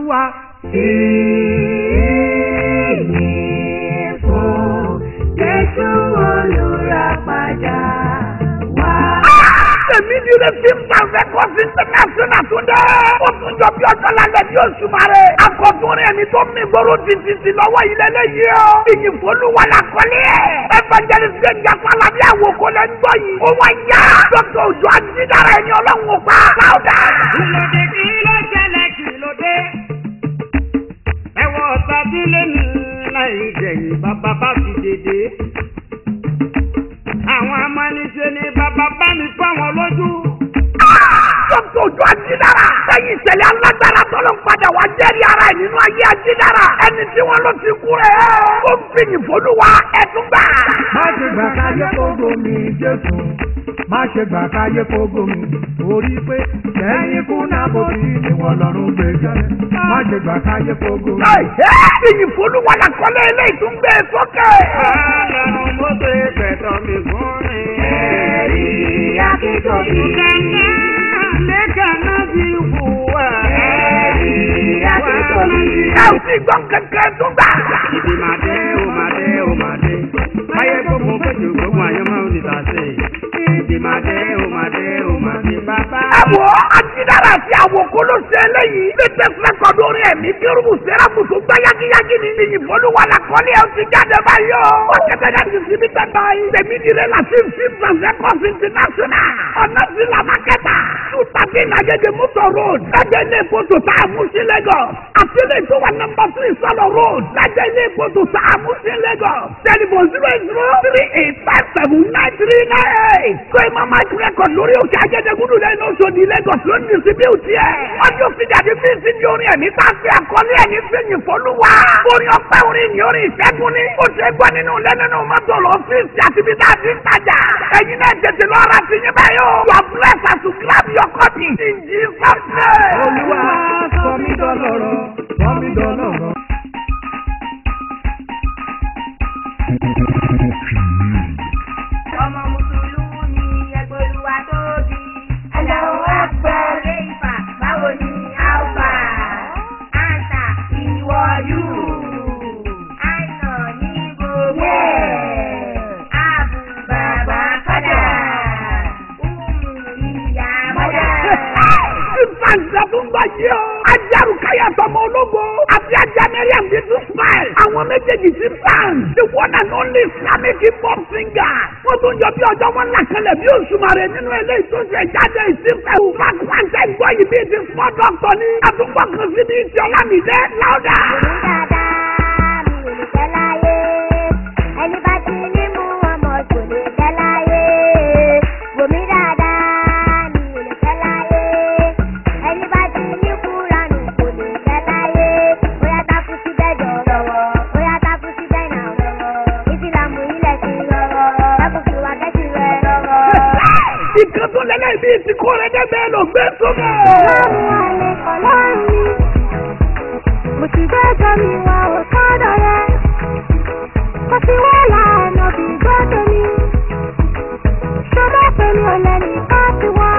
olúwa. Ìyìn fún Jésù olùràpadà wá. Tèmi ni ilé fíìmù tàǹfẹ̀ kọ́ sí international tún dẹ́. Ó tún jọ bí ọjọ́ lálẹ́ bí oṣù mare. Akọ̀túnrin ẹni tó mí gbòòrò títí sí lọ́wọ́ yìí lélẹ́yìí o. Ìyìn fọlúwa la kọ́lé ẹ̀. Evangelist Gbẹ̀ngà Fálábí àwòkọ́ lẹ́ ń gbọ́ yìí. Ó wá yá. Dókítà Òjò Ajídára ẹni ọlọ́run ò pa. Láwùdà. Kílódé kí ló ṣẹlẹ̀ kílódé? Ẹ̀wọ̀n ọ̀tá délé ní láì jẹ̀yìn bàbá bá fi dédé. Àwọn amánisẹ́ ni bàbá bá mi fọ́ wọn lójú. Dókítà Òjò Ajídára. Lẹ́yìn ìṣẹ̀lẹ̀ alágbára tọ́lọ́ padà wá jẹ́rìí ara ẹ̀ nínú ayé Ajídára. Ẹni tí wọ́n ló ti kú rẹ̀. Ó ń fi ìyìn fọlúwa ẹ̀tún gbà. má ṣe gbà káyé kógo mi jésù má ṣe gbà káyé kógo mi torí pé lẹ́yìn kú náà kò sí ìwọ̀n lọ́rùn gbé jẹ́ má ṣe gbà káyé kógo mi. Ìyìn fọlúwa la kọ́lé eléyìí tún gbé e sókè. Ọlọ́run mo ṣe gbẹ̀tọ̀ mi fún mi. Ẹ̀rí akíkanjú. Lẹ́kàn náà ti wù wá. Ẹ̀rí akíkanjú. Ẹ ò tí gbọ́ kankan tún gbà. Ìdí máa dé, ó máa dé, ó máa dé. Báyé gbogbo péjọ gbogbo àyàn máa ń di tàṣe. Ìdí máa dé, ó máa dé, ó máa dé. Bàbá. Ẹ wo Ajídára àti àwòkọ́ ló ṣe eléyìí. Latest record orin ẹ̀mí kírùbù sẹ́ráfù tó gbá yágíyágí ní ìyìn fọlúwa la kọ́lé ẹ̀ ó ti jáde báyìí o. Ó kẹ́tẹ́ náà ti fi mí tẹ́tà yìí. Tèmi ni rẹ̀ láti fi Transecos International. Ọ̀nà sí la mákẹ́tà. Tùtàbí Nàgẹ́gẹ́ Mọ́tò Road. Lájẹ́ ilé ìfòtò tá a mú sí Lagos. Àti ilé ìtò wa nọmba three Sọlọ Road. Lájẹ́ ilé ìfòtò tá a mú sí Lagos. Tẹlifon zero eight zero three eight five seven nine three nine eight. Kó ìmọ̀ máa ti rẹ́kọ̀d lórí òkè Ajẹ́dẹ́gúdú lẹ́nu Oṣòdì Lagos ló ń distribute ẹ̀. Ọjọ́ fìdíàdì fi sí ní orin ẹ̀mí tá a fi àkọlé ẹ̀mí fẹ́yìn fọlúwa. Orin ọpẹ́ orin ìyìn orin ìṣẹ́gun ni. Ó ṣe gbọ́ nínú ilé nínú mọ́tò lọ́fíìsì àti ibi tá a ti ń tajà. Ẹ̀yin náà tètè lọ ra ti yín báyìí o. You are blessed as you grab your copy. In Jesus name. olúwa sọ mí dọlọ́rọ̀ sọ mí dọlọ́rọ̀. Ọmọ Mùsùlùmí ẹgbẹ́ olúwa tóbi. Allahu Akbar. Kéfà báwo ni Alfa? Anta ìwọ yù. Àìnà ní gbogbo. Àbù bàbá kọ́dà. Umu ìyá mọ́dà. Ìfàǹsẹ̀ tó ń bá yí o. Ajaru káyà tọmọ ológo. Àti ajá Mẹ́ríàm bí tún smile. Àwọn méjèèjì ti fan. The one and only Islamic hip hop singer. Wọ́n tún jọ bí ọjọ́ wọn làkàlẹ̀ bí òṣùmàrè nínú eléyìí tó ṣe jáde ìsìnkú. Mark Wáńtẹ́ gbọ́ yìí bí ti small doctor ni. Àtúgbọ̀ kan sí ní ti Ọlámídé Láúdà. dáadáa mi ò lè fẹ́ láyé ẹni bá ti ní mú ọmọ kò lè fẹ́ láyé wòmí dáadáa mi ò lè fẹ́ láyé ẹni bá ti ní kúranù kò lè fẹ́ láyé bóyá takú sí bẹ́ẹ̀dọ̀ lọ́wọ́ bóyá takú sí bẹ́ẹ̀nà lọ́wọ́ ìsìlámù ilẹ̀ ti rọrọ ẹkùn fi wá kẹ́sì rẹ lọ́wọ́. Ìkan tó lẹ́lẹ́ bíi ti kó rẹ̀ dẹ́gbẹ́ lọ gbé sókè. ọlọ́run àlẹ́ ọlọ́run mi mo ti gbẹ́jọ́ mi wá ò sọ́dọ̀ rẹ̀ mo ti wá lànà bí gbọ́dọ̀ mi ṣọlá pẹ̀lú ọ̀lẹ́ni ká ti wá.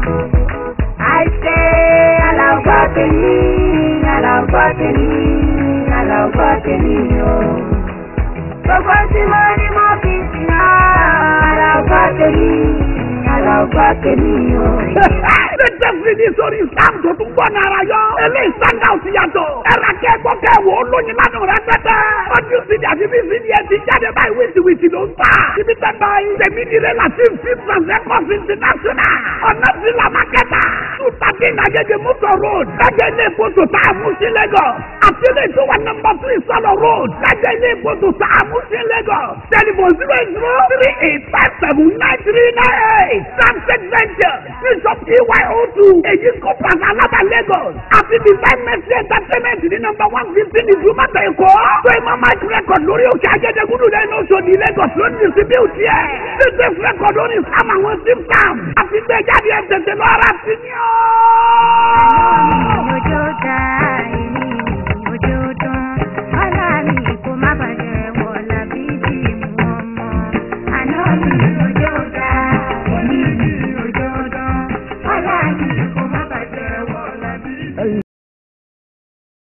Àìṣe aláwọ̀ tèmi, aláwọ̀ tèmi, aláwọ̀ tèmi o. Gbogbo tí mo ní mo fi sìn ọ́, aláwọ̀ tèmi, aláwọ̀ tèmi o. Latest video sórí Islam tó tún gbọ́ náírà yọ. Eléyìí stand out yàtọ̀. Ẹ̀rọ akẹ́kọ̀ọ́ kẹwò olóyin lánàá rẹ pẹ́pẹ́. Ọdún sídìí àti bí sídìí ẹ ti jáde báyìí wìtìwìtì ló ń tà. Ibi tẹ́gbà ìtẹ̀mí nílé láti fi Transecos International. Ọ̀nà sí la mákẹ́tà. Tùtàkì Nàgẹ́gẹ́ Mọ́tò Road. Lájẹ́ ilé ìfòtò tá a mú sí Lagos. Àti ilé ìtò wa nọmba three Sọlọ Road. Lájẹ́ ilé ìfòtò tá a mú sí Lagos. Tẹlifon zero eight zero three eight five seven nine three nine eight. Sunset Venture. Bishop EYO two. Èyí kò pàṣẹ alábà Lagos. Àti Divine Mercy Entertainment ní nọmba one fifteen ìdúmọ̀tà Èkó. Tó ìmọ̀ Mike record lórí òkè Ajẹ́dẹ́gúdú lẹ́nu Oṣòdì Lagos ló ní distribute yẹ. Latest record lórí Sam àwọn Sim Sam. Àti gbé jáde ẹ̀ tètè lọ́ra sí ni ó. òjò dá èmi òjò dán ọlá mi kò má bàjẹ́ wọ̀ làbí bí mu ọmọ àná mi òjò dá èmi òjò dán ọlá mi kò má bàjẹ́ wọ̀ làbí.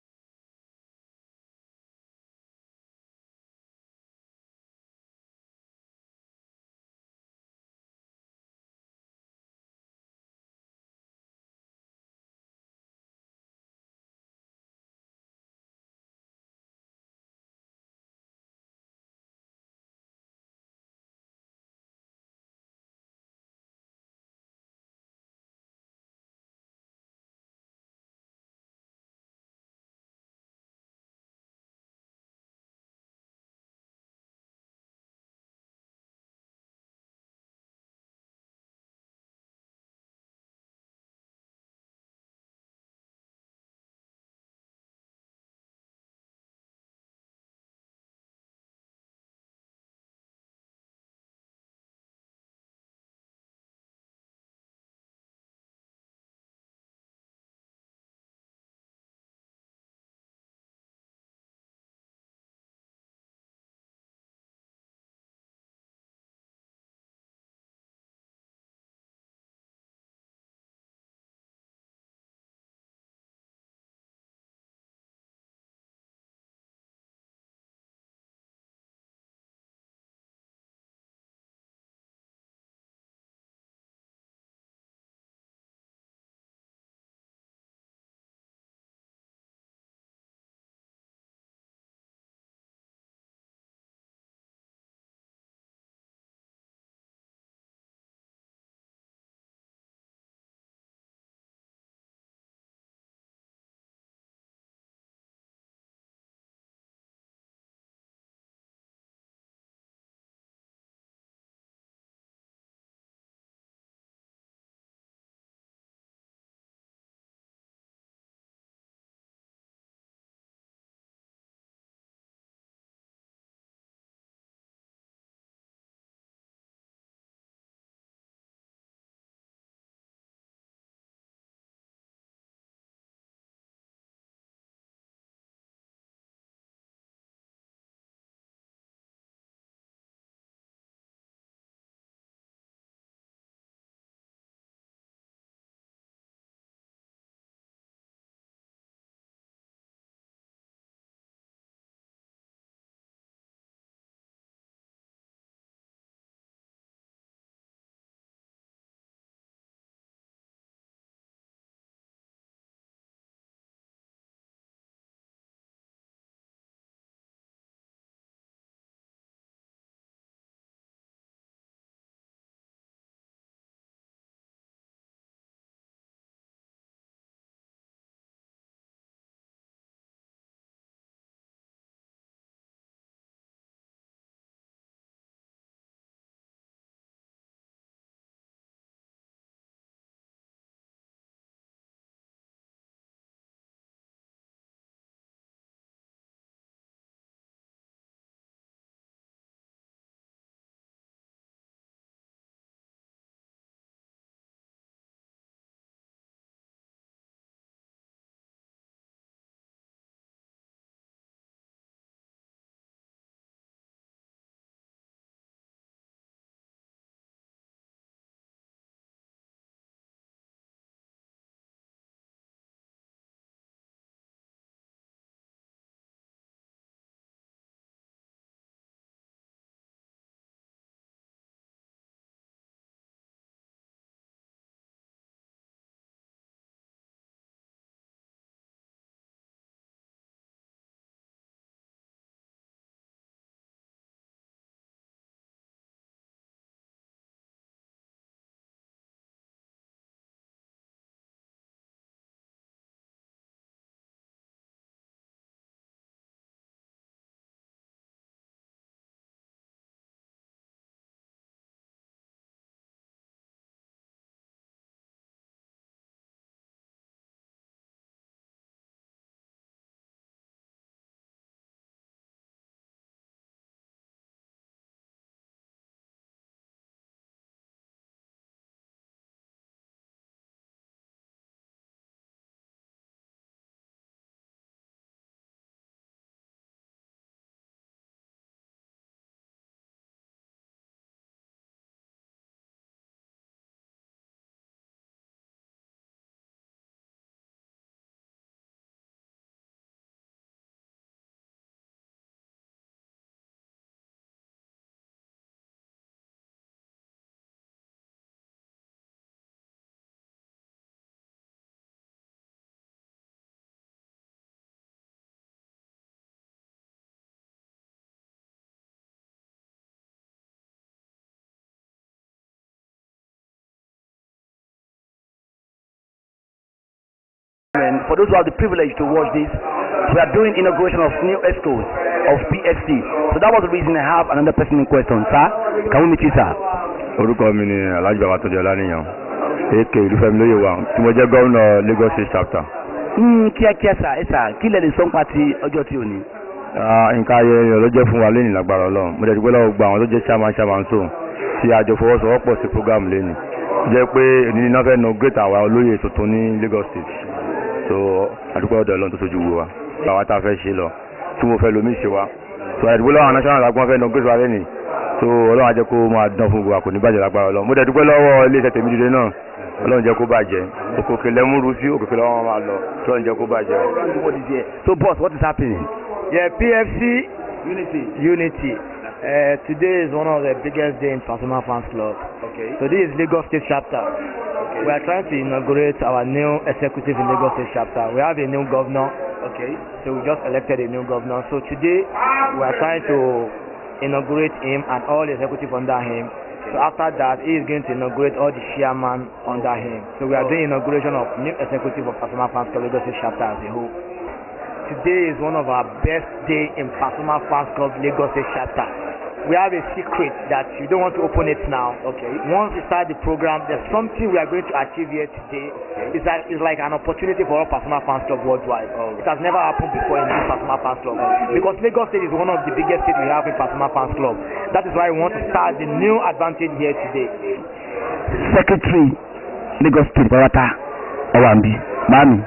for those who have the privilege to watch this, we are doing inauguration of new schools of PFC. So that was the reason I have another person in question. Sir, can we meet you, sir? orúkọ mi ni alhaji babatunde ọlánìyàn ak ìlúfẹ́mi lóye wa tí mo jẹ́ gómìnà lagos state chapter. Mm, kíákíá sà ẹ sà kí lẹ lè sọ nípa ti ọjọ́ tí ò ní. Ah, nǹkan ayẹyẹ ló jẹ́ fún wa lẹ́yìn lágbára ọlọ́run mo dẹ̀dúgbẹ́ lọ́wọ́ gba àwọn tó jẹ́ chairman chairman so tí àjọ fọwọ́sowọ́pọ̀ sí program lẹ́yìn jẹ́ pé ènìyàn náà fẹ́ nà great àwa olóyè tuntun ní lagos state so àdúgbò ọ̀dọ̀ ọlọ́run tó sojú wo wa báwa tá a fẹ́ ṣe lọ tí mo fẹ́ lomi ṣe wa so àdúgbò lọ́wọ́ àwọn national agbọ́n fẹ́ nà great wa lẹ́yìn so ọlọ́run á jẹ́ kó máa dán fún wa kò ní bàjẹ́ lágbára ọlọ́run mo dẹ̀dúgbẹ́ lọ́wọ́ ilé iṣẹ́ tèmi dìde náà ọlọ́run jẹ́ kó bàjẹ́ òkòkè lẹ́múru sí òkòkè lọ́wọ́ máa lọ ọlọ́run jẹ́ kó bàjẹ́. What is here? So boss, what is happening? Yeah, PFC Unity. Unity. Uh, today is one of the biggest day in Pasuma Fans Club. Okay. So this is Lagos State chapter. We are trying to inaugurate our new executive in Lagos State chapter. We have a new governor. Okay. So we just elected a new governor. So today we are trying to inaugurate him and all the executive under him. So after that, he is going to inaugurate all the chairman under him. So we are doing inauguration of new executive of Pasuma Fans Club Lagos State chapter as a whole. Today is one of our best day in Pasuma Fans Club Lagos State chapter. We have a secret that you don't want to open it now. Okay. Once we start the program, there's something we are going to achieve here today. It's like, it's like an opportunity for all Pasuma Fans Club worldwide. It has never happened before in this Pasuma Fans Club. Because Lagos State is one of the biggest states we have in Pasuma Fans Club. That is why we want to start the new advantage here today. Secretary Lagos State Pawata Ọwambi Mami.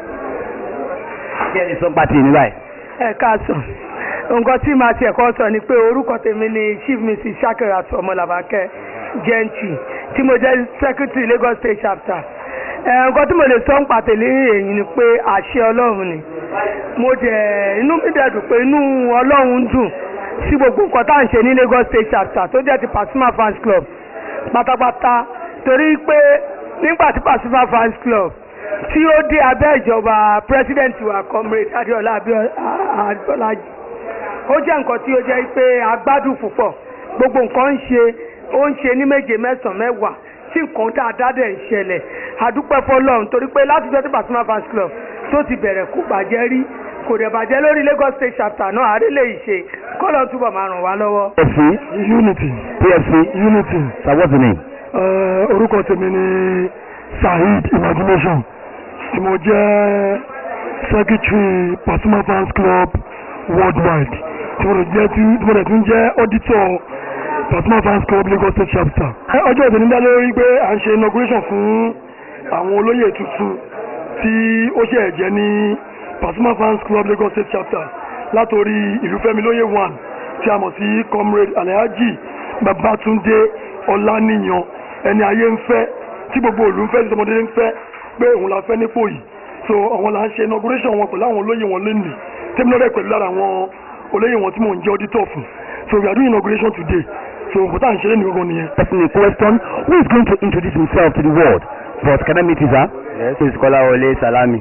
Kí ẹ lè sọ nípa ti èmi báyìí? ẹ káàsán nǹkan tí màá tiẹ̀ kọ́ sọ ni pé orúkọ tèmi ni chief mrs shakirat ọmọlàbákẹ́ gentry tí mo jẹ́ secretary lagos state chapter ẹ nǹkan tí mo lè sọ ń pàtẹ́lẹ́ èyí ni pé àṣẹ ọlọ́run ni mo dẹ̀ inú mi dẹ̀ dùn pé inú ọlọ́run dùn sí gbogbo nǹkan tá à ń ṣe ní lagos state chapter tó jẹ́ ti pasuma fans club pátápátá torí pé nígbà tí pasuma fans club tí ó dé abẹ́ ìjọba president wa comrade adéọlá abíọ́lájì ó jẹ́ nǹkan tí ó jẹ́ pé agbádùn púpọ̀ gbogbo nǹkan ń ṣe ó ń ṣe ní méje mẹ́sàn-án mẹ́wàá tí nǹkan dáadáa dẹ̀ ń ṣẹlẹ̀ àdúpẹ́ fọlọ́run torí pé láti jọ́ tí Pasuma fans club tó ti bẹ̀rẹ̀ kó bàjẹ́ rí kò dẹ̀ bàjẹ́ lórí Lagos state chapter náà àárẹ̀ lè ṣe kọ́lọ̀ túbọ̀ máa ràn wá lọ́wọ́. PFC. unity PFC. unity Sir, what's the name? uh, orúkọ tèmi ni saheed imagination tí mo jẹ́ secretary pasuma fans club worldwide tí mo jẹ́ tí mo dẹ̀ tún jẹ́ auditor pasuma fans club lagos state chapter. Ẹ, ọjọ́ ìdè ní dá lórí pé à ń ṣe inauguration fún àwọn olóyè tuntun tí ó ṣe ẹ̀jẹ̀ ní pasuma fans club lagos state chapter látòrí ìlúfẹ́mi lóye one tí a mọ̀ sí comrade alhaji babatunde ọláníyan ẹni ayé ń fẹ́ tí gbogbo òlú ń fẹ́ tí ọmọdé ń fẹ́ pé òun la fẹ́ nípò yìí so àwọn là ń ṣe inauguration wọn pẹ̀lú àwọn olóyè wọn lẹ́nu tẹ́mi náà rẹ̀ pẹ̀lú lára àwọn olóyè wọn tí mò ń jẹ́ auditor fún so we are doing inauguration today so nǹkan tá à ń ṣe lẹ́nu gbogbo nìyẹn. Person in question who is going to introduce himself to the world. But can I meet you, sir? Yes, it's Kolawole Salami.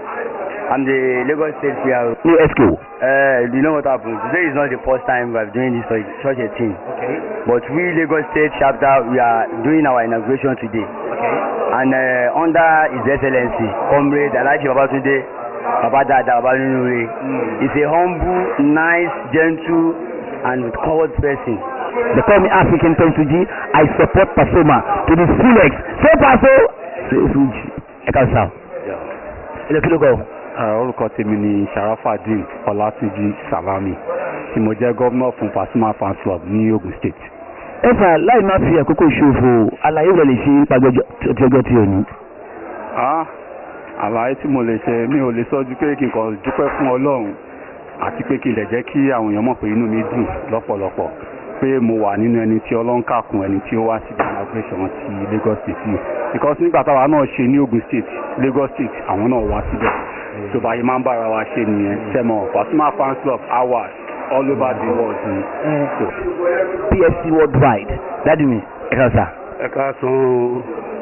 I'm the Lagos State PR. New SQ. Uh, you know what happened? Today is not the first time we're doing this such such a thing. Okay. But we Lagos State chapter, we are doing our inauguration today. Okay. And uh, under His Excellency, Comrade Alhaji Babatunde Babadada Babanure, he's a humble, nice, gentle, and cold person. They call me African Tonsuji. I support Pasoma to the fullest. Say Paso. Say Fuji. Ẹ kàn sá. Ilé kí ló kọ? orúkọ tèmi ni sharafadin ọlátúnjì salami tí mo jẹ́ gómìnà fún pasuma fans club ní ogun state. Ẹ fà láì má fi àkókò ṣòfò àlàyé rẹ̀ lè ṣe nípa ọjọ́ tí ọjọ́ tí ò ní. Ah, àlàyé tí mo lè ṣe mi ò lè sọ ju pé kí n kàn dúpẹ́ fún ọlọ́run àti pé kí n lè jẹ́ kí àwọn èèyàn mọ̀ pé inú mi dùn lọ́pọ̀lọpọ̀ pé mo wà nínú ẹni tí ọlọ́run kàkún ẹni tí ó wá sí inauguration ti Lagos state yìí because nígbà táwa náà ṣe ní Ogun state Lagos state àwọn náà wá síbẹ̀ tó bá yẹ máa ń bára wa ṣe nìyẹn sẹ́mọ̀ Pasuma fans club hours all over the world ni. So, PFC worldwide. Dádì mi, ẹ kàn sá. ẹ káàsán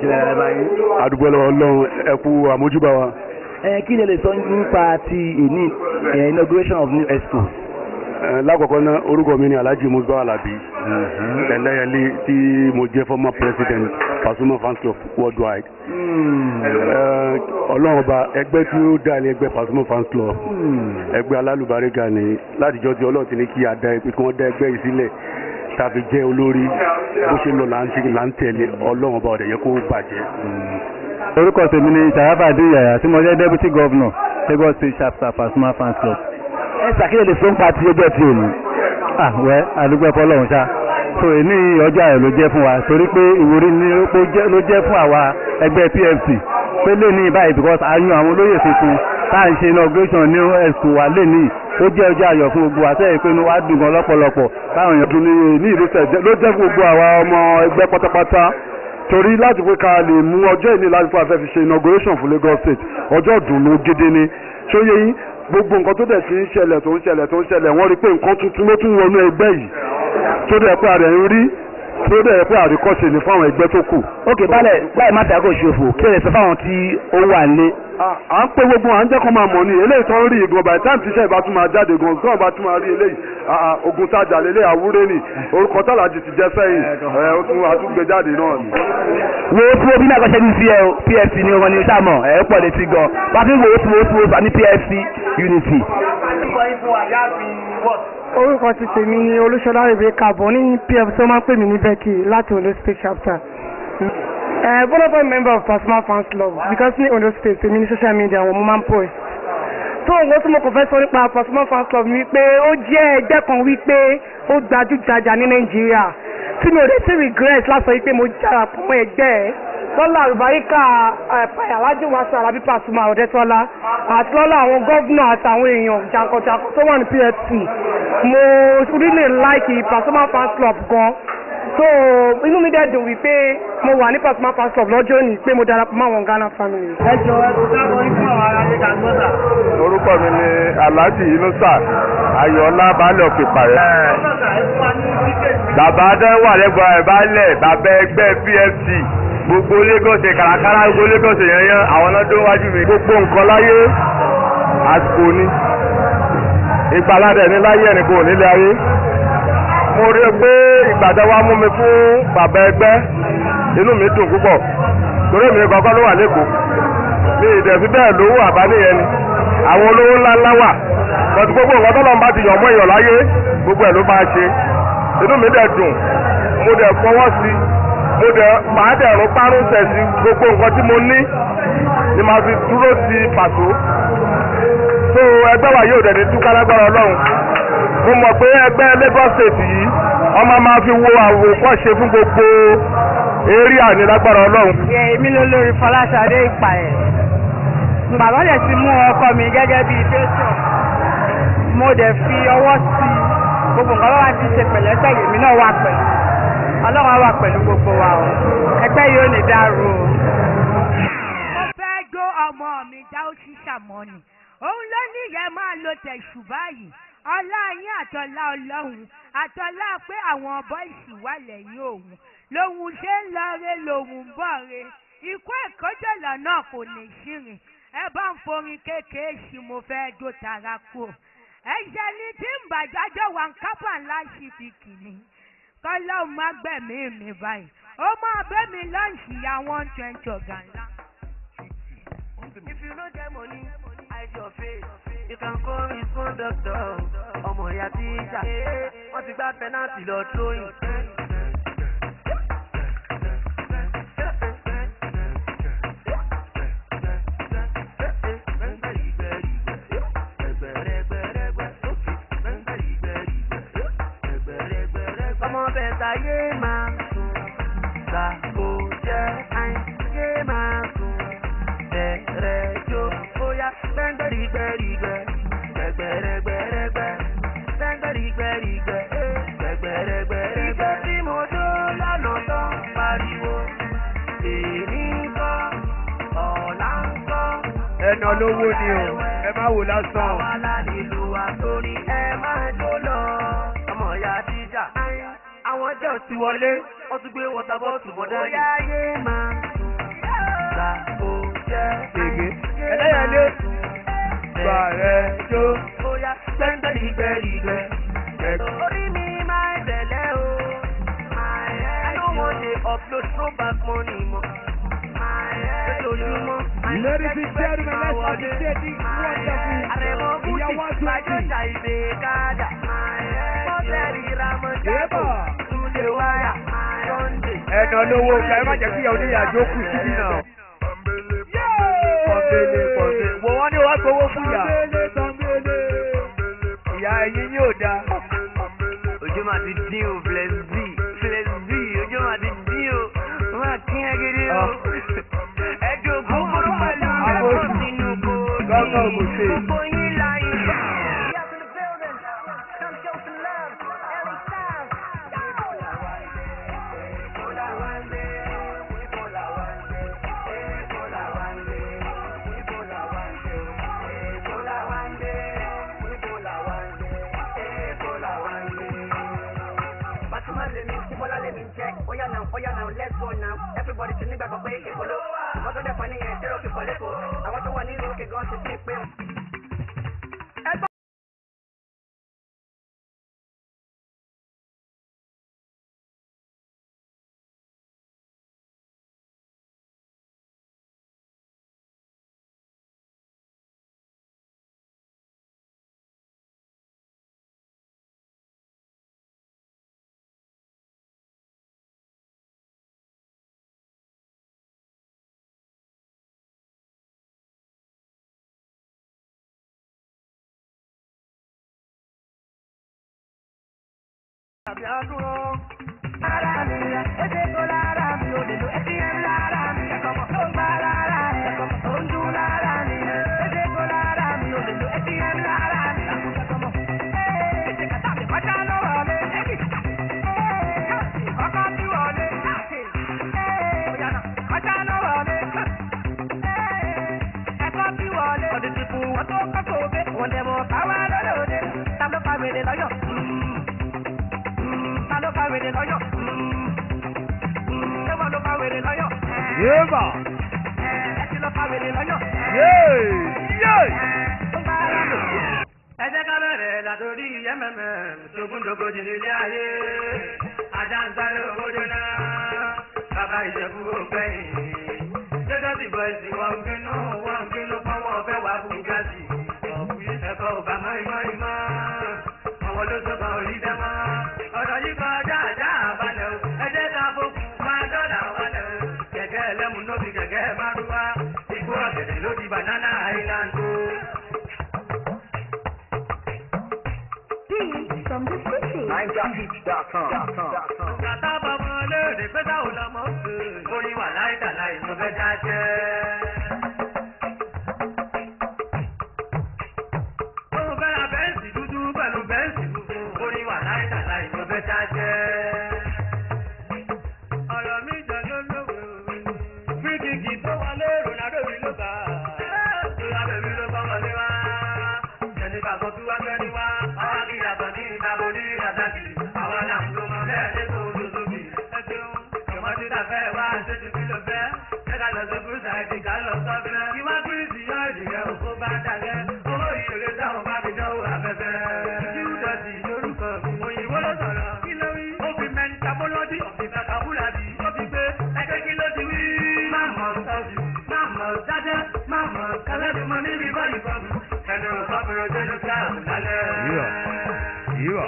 àdúgbò lọ́wọ́ ọlọ́run ẹ kú àmójúbà wa. Ẹ kí ni ẹ lè sọ nípa ti ìní inauguration of new expo? Ẹ, lákọ̀ọ́kọ́ náà orúkọ mi ni alhaji musba alabi ẹlẹ́yẹlé tí mo jẹ́ former president pasuma fans club worldwide Ẹ, ọlọ́run ọba ẹgbẹ́ tí ó dá ní ẹgbẹ́ pasuma fans club ẹgbẹ́ alálùbáríga ni látijọ́ tí ọlọ́run ti ní kí a dá ẹgbẹ́ kí wọ́n dá ẹgbẹ́ yìí sílẹ̀ tàbí jẹ́ olórí bó ṣe lọ là ń ṣe là ń tẹ̀lé ọlọ́run ọba ọ̀dẹ̀ yẹ kó bàjẹ́. orúkọ tèmi ni sàràfàdé yàyà tí mo jẹ́ deputy governor lagos state chapter pasuma fans club. ẹ ṣàkíyèsí lè fún pati ọjọ́ tí o ní. ah wẹ́ àdúgbò fọlọ́run ṣá so èní ọjọ́ ayọ̀ ló jẹ́ fún wa torí pé ìwúrí ni ó jẹ́- ló jẹ́ fún àwa ẹgbẹ́ pfc pé lè ní báyìí because a yan àwọn olóyè tuntun tá à ń ṣe inauguration ní ẹ̀sùn wa lè ní ó jẹ́ ọjọ́ ayọ̀ fún gbogbo wa sẹ́yìn pé inú wa dùn gan lọ́pọ̀lọpọ̀ táwọn èèyàn ọdún ní ní ìlú tẹ̀ ló jẹ́ fún gbogbo àwa ọmọ ẹgbẹ́ pátápátá torí láti pé ká lè mú ọjọ́ ìní láti fún afẹ́ fi ṣe inauguration fún Lagos State ọjọ́ ìdùnnú gidi ni ṣóyè yín gbogbo nǹkan tó dẹ̀ ti ń ṣẹlẹ̀ tó ń ṣẹlẹ̀ tó ń ṣẹlẹ̀ wọ́n rí pé nǹkan tuntun ló tún wọnú ẹgbẹ́ yìí tó dẹ̀ pé àrẹ̀ ń rí tó dẹ̀ pé àríkọ́ṣe ni fún àwọn ẹgbẹ́ tó kù. ok balẹ̀ báyìí má tàgò ṣòfò kí ẹ sọ fáwọn tí ó wà nílé. à à ń pé gbogbo à ń jẹ́ kó máa mọ̀ ní eléyìí tó ń rí ìgan by the time tíṣẹ́ ìbá tún máa jáde gan gan bá tún máa rí eléyìí à à ogun tajà lélẹ̀ àwúrẹ́ ni orúkọ tàlàjì ti jẹ́ sẹ́yìn ẹ̀ ó tún àtúgbé jáde náà ni. wo tí o bí náà kọ́ṣẹ́ ní sí ẹ o pfc ni wọn ní sàmọ̀ ẹ pọ̀ létí gan wàá fi wo tí wo tí wo ní pfc unity. orúkọ ti tèmi ni olúṣọlá rebecca bọ̀ ní pf tó máa ń pè mí ní becky láti ondo state chapter. Uh, one of our member of Pasuma fans club because ní ondo state tèmi ní social media wọn mo máa ń post. tó nǹkan tí mo kàn fẹ́ sọ nípa Pasuma fans club ni wípé ó jẹ́ ẹgbẹ́ kan wípé ó gbajúgbajà ní nàìjíríà tí mi ò dé sí regret láti sọ wípé mo jára pọ̀ mọ́ ẹgbẹ́ ẹ̀ lọ́la àrùbáríkà alájú wàásù alábí Pasuma ọ̀dẹ́tọ́lá àti lọ́la àwọn gọ́vnà àtàwọn èèyàn jàǹkànjàǹkàn tó wà ní pfc mo really like Pasuma fans club gan so inú mi dẹ̀ dùn wípé mo wà ní Pasuma fans club lọ́jọ́ òní pé mo darapọ̀ mọ́ àwọn Ghana family. ẹ jọ ẹ kò dábọ̀ ikú àwọn ará ní kàgbọ́dà. orúkọ mi ni alhaji inusa ayọ̀ọ́lá baálẹ̀ òkè pàrẹ́. bàbá adéwà lẹ́gbọ̀n ẹ̀ baálẹ̀ bàbá ẹgbẹ́ pfc gbogbo lagos kàràkàrà gbogbo lagos yẹn yẹn àwọn náà tó wájú mi. gbogbo nǹkan láyé àsìkò ni ìgbàládẹ ní láyé ẹnìkan ò nílé ayé mo rí i pé ìgbàdá wa mú mi fún bàbá ẹgbẹ́ inú mi dùn púpọ̀ torí mi kọ́kọ́ ló wà lẹ́kọ̀ọ́ mi ìdẹ̀bí bẹ́ẹ̀ lówó àbálẹ̀yẹn ni àwọn olówó ńlá ńlá wà bọ́tù gbogbo nǹkan tọ́lọ́ bá ti yọ̀ mọ́ èèyàn láyé gbogbo ẹ̀ ló máa ṣe inú mi dẹ̀ dùn mo dẹ̀ fọwọ́ sí mo dẹ̀ máa dẹ̀ rún párún tẹ̀ sí gbogbo nǹkan tí mo ní ni màá fi dúró sí pàtó so ẹgbẹ́ wa yóò dẹ̀ ní túká lágbára ọlọ́run mo mọ̀ pé ẹgbẹ́ Lagos State yìí ọmọ máa fi wo àwòkọ́ṣe fún gbogbo area ní lágbára ọlọ́run. èmi ló lórí Fọláṣadé Ìpàyẹ̀ bàbá dẹ̀ ti mú ọkọ mi gẹ́gẹ́ bíi patron mo dẹ̀ fi ọwọ́ sí i gbogbo nǹkan bá ti ṣe pẹ̀lẹ́pẹ̀ èmi náà wà pẹ̀lú ọlọ́run á wà pẹ̀lú gbogbo wa o ẹgbẹ́ yìí ò ní dàrú o. mo fẹ́ jó ọmọ mi já ó sì ṣàmọ́nì òun ló ní ìyẹn máa lo tẹ̀sù báyìí ọlá yín àtọ́lá ọlọ́run àtọ́lá pé àwọn bọ́ìsì wà lẹ́yìn òun lòun ṣe ń lọ re lòun ń bọ̀ re ikú ẹ̀kọ́jọ̀lọ̀ náà kò ní ṣìrìn ẹ bá ń forin kékeré sí mo fẹ́ jó tara kú ẹ̀ṣẹ̀ ni tí ń bàjájọ́ wà ń kápá ńlá sí fi kìíní kọ́lọ́ má gbẹ̀mí mi báyìí ó máa bẹ́ mi lọ́ọ̀ṣì ya one twenty ọ̀gá ńlá. If you no get money, hide your face. You can call his conductor. Ọmọ ìyá tíjà. Wọ́n ti gbá pẹ́nàtì lọ tróyìn. Ọmọ bẹ̀ta yé máa sùn. Gbàgbó jẹ́ àìyé máa sùn bẹ̀rẹ̀ jó bóyá gbẹ́ngbẹ́rìgbẹ́rìgbẹ́ gbẹ̀gbẹ̀rẹ̀gbẹ̀rẹ̀gbẹ́ gbẹ́ngbẹ́rìgbẹ́rìgbẹ́ gbẹ̀gbẹ̀rẹ̀gbẹ̀rẹ̀gbẹ́. Ìjọ tí mo dó lọ́nà tó ń pariwo èmi kọ́ ọ̀la ń kọ́. ẹnà lówó ni o ẹ má wò lásán o. Àwa la nílò àtórí ẹ máa jó lọ. Ọmọ ìyá tíjà. Àwọn jẹ́ òsì wọlé, wọ́n tún gbé wọ́tà bọ́ọ̀tù bọ́dá yìí. Bóyá yé máa sùn, gbàgbó jẹ́ Gbègbè ẹlẹ́yàlé gbà rẹ̀ jó. bóyá gbẹ́ngbẹ́rìgbẹ́rìgbẹ́ throw back money mọ́. lójoojúmọ́ Ladies and gentlemen, let's appreciate this wonderful àrẹ̀mọ bùtì Ìyàwó Àtúntì. gbàjọ́jà ìdè káàdà. mọ́tẹ́rì ramọ́jẹ́bọ̀ Yébà. túnde wáyà sunday. ẹnà lówó ká ẹ má jẹ́ kí ìyàwó níyàjó kù síbí náà. Pọ̀nbélé pọ̀nbélé. Wo wọ́n ní wọ́n gbowó fún ìyá. Ìyá ẹyin yóò da. ojú máa ti dín o flexi flexi ojú máa ti dín o máa kí ẹ gidi o. ẹjọ́ gbogbo pẹ̀lú ẹ̀kọ́ sínú kò ní Gọ́gọ́ ògùnṣe. gbogbo yín láyé. Batuma lèmi, Tíbọ́lá lèmi jẹ́, óyá náà, óyá náà, let's go now. Everybody ti nígbàgbọ́ pé ìpolówó. Àwọn tó dẹ̀ fọ́ nìyẹn, zero kíkọ́ lẹ́kọ̀ọ́. Àwọn tó wà nílùú òkè gan ti fi pé. Tàbí àdúró. Lára mi, ẹsẹ̀ kó lára mi, òdèlú ATM lára mi, ẹ̀kọ́ mọ̀ tó ń bá lára mi, ẹ̀kọ́ mọ̀ tó ń dún lára mi, ẹsẹ̀ kó lára mi, òdèlú ATM lára mi, ẹ̀kọ́ mọ̀. Ètè kàtà mi kọjá lọ́wọ́ mi, ẹ̀kì. Kọ́kọ́ bí wọlé, òyànà kọjá lọ́wọ́ mi. Ẹ̀kọ́ bí wọlé, ọdún ti fún wọn tó kọ́ sóde, wọ́n dẹ̀ mọ̀ káwá lọ́lọ́dẹ, ta ló fa wèrè lọ́yọ̀? ta ló fa wèrè lọ́yọ̀? ṣé wọ́n ló fa wèrè lọ́yọ̀? Yébà. ẹ ti lọ fa wèrè lọ́yọ̀? Yéè. Yéè. ẹ jẹ́ ká bẹ̀rẹ̀ látòrí yẹ́mẹ̀mẹ̀ tógúndógójì nílé ayé ajá ń sáré owó jóná bàbá ìjẹ̀bú ògbẹ́yìn jẹ́jọ́ ti bọ̀ ẹ̀sìn wọn bínú wọn bínú pọ́wọ́ fẹ́ wà bùgásì ẹ̀kọ́ ọba mọ́ìmọ́ìmọ́ àwọn ló sọ kan orí dẹ́mọ́ ọ̀rọ̀ yìí kọjá àjá àbálẹ̀ o ẹ jẹ́ ká fokùn máa dọ́là wálẹ̀ o kẹ̀kẹ́ ẹlẹ́mu ló fi kẹ̀kẹ́ márúwá igbó ọ̀gẹ̀dẹ̀ ló di banana island o. From the city. Kàtà bàbá léde pé táwọn lọmọ ń pè é. Orin wà láìka láì ló fẹ́ dá jẹ́. Òun fẹ́ ra bẹ́ǹsì dúdú pẹ̀lú bẹ́ǹsì funfun. Orin wà láìka láì ló fẹ́ dá jẹ́. Ọ̀rọ̀ mi jọ ló lówó. Fíkìkì tó wọlé Ronaldo mi ló bá. Ronaldo mi ló bá wọlé wá. Ẹni bàbá tí wá fẹ́ ni wá. Ọwọ́ kí yàtọ̀ ní ìdábò ní ìdàdàkì. Àwọn náà ń lo mọ̀ bẹ́ẹ̀ ní kò tó tóbi. Ẹ ṣeun, ìwọ́n ti dàfẹ́ wá ṣé ti fi lọ fẹ́. Ṣé ká lọ sí Bùsà ẹ̀dì ká lọ sọ́fẹ́? Ìwá Kírísì yọ ìdìgẹ́ òkú bá dàgẹ́. Owó ìrèlè táwọn bá fi dánwò afẹ́fẹ́. Júdọ̀sì lórúkọ mi. Òyìnbó ló sọ̀rọ̀. Kí ló wí? Ó fi mẹ́ntabólọ́dì ọ̀fìn kàkàbúlàdì. Ó fi gbé ẹgbẹ́ kí ló ti wí? Má mọ̀ sọ́ọ̀dì, má mọ̀ dájẹ́, má mọ̀ kálẹ́bí mọ níbi báyìí kọ́mi. Ẹnu ìfọ̀bìrì ojú ló ká lálẹ́. Yíyà. Yíyà.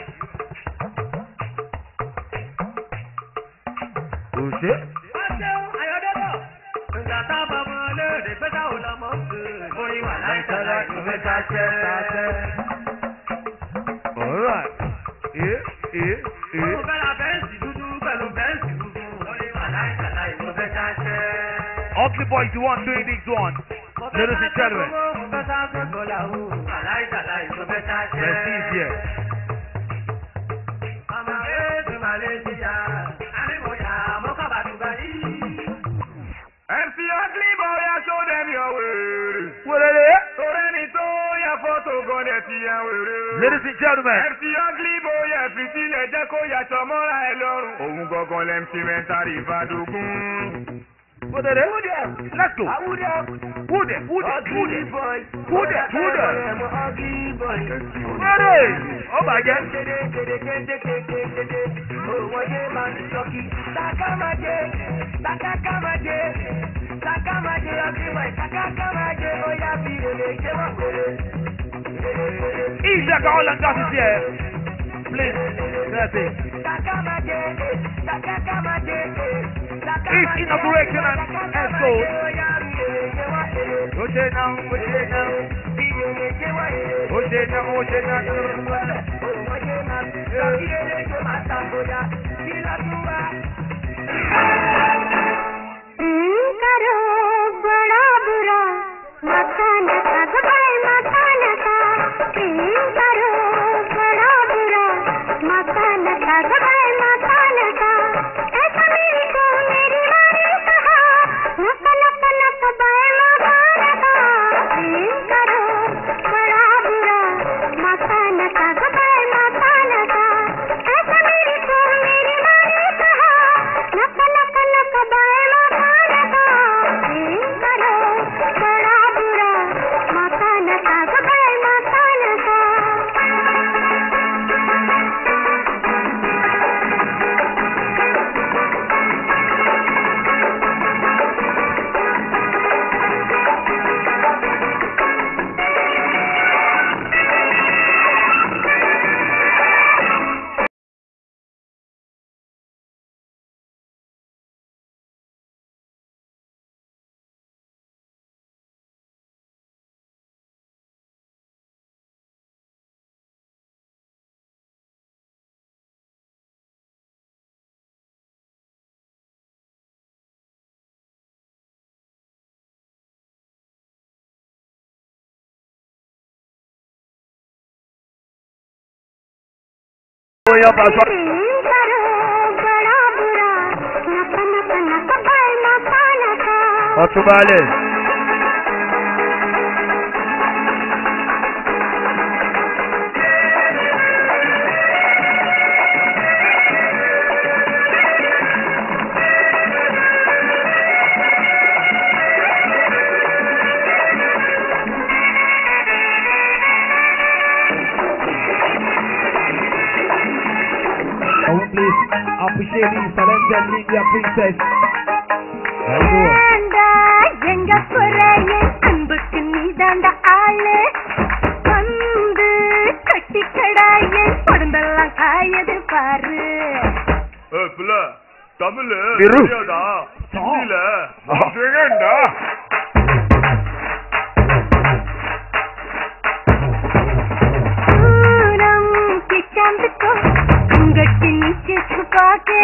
Òṣè. Ọjọ́ ayọ̀dẹ́bọ̀. Ìgbà tá a bá mọ léde pé káwọn lọ mọ̀ ṣe. Orin wà láìka láì ló fẹ́ ká jẹ́. Alright. Ee ee ee. Mo fẹ́ ra bẹ́ǹsì dúdú pẹ̀lú bẹ́ǹsì funfun. Orin wà láìka láì ló fẹ́ ká jẹ́. Ugly boy is the one doing this one. Ladies and gentlemen. Mo fẹ́ sá fẹ́ bọ́lá o. Wà láìka láì ló fẹ́ ká jẹ́. Prestige here. Ọmọ Èdè Malaysia. Àríwòyà mọ́kàbàdùgbà yìí. MC Ugly boy, I show them your way. Wèrè. Torí ẹni tó yẹ fọ́tò gan ẹ̀ ti yẹ wèrè. Ladies and gentlemen. MC Ugly boy, ẹ̀ fi sílẹ̀ jẹ́ kó yàtọ̀ mọ́ra ẹ lọ́rùn. Òun gangan lẹ́m ti mẹ́ntàrí ìbádógún. Wèrè. Let's go. Who there? Who there? Who there? Who there? Who there? Wẹ́rẹ̀ ó bàjẹ́. Òwòye máa ń sọ́kì. Sàkámàjẹ, sàkákàmàjẹ, sàkámàjẹ ọtí wẹ̀, sàkákàmàjẹ ó yá bí lèlè ṣé wọ́n pèrè. Easy, all and got it here. Please, that's it. Sàkámàjẹ, sàkákàmàjẹ, It's inauguration and expo. Oje now, oje now. Oje now, oje now. करो बड़ा बुरा मकान का गबाई मकान का करो बड़ा बुरा मकान का गबाई मकान का ऐसा मेरी को मेरी मारी कहा नक नक नक बाय मकान का करो बड़ा बुरा मकान का गबाई मकान का ऐसा मेरी को मेरी मारी कहा नक नक नक बाय मकान का करो बड़ा बुरा मकान का गबाई मकान का Oya Pastor. करो बड़ा बुरा नक नक नक बाय मकान का Ọtúnbálẹ̀. I will please appreciate the talented India princess. ஏண்டா எங்க குறைய அன்புக்கு நீதாண்ட ஆளு வந்து கட்டி கடாய உடம்பெல்லாம் காயது பாரு ஏய் பிள்ளை தமிழ் இரு. தெரியாதா ஹிந்தியில செகண்டா पूरम के चांद को अंगट के नीचे छुपा के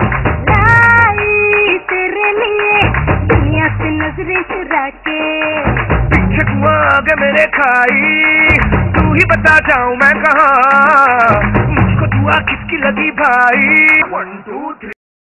लाई तेरे लिए दुनिया से नजरें चुरा के पीछे कुआ आगे मेरे खाई तू ही बता जाऊं मैं कहा मुझको दुआ किसकी लगी भाई one two three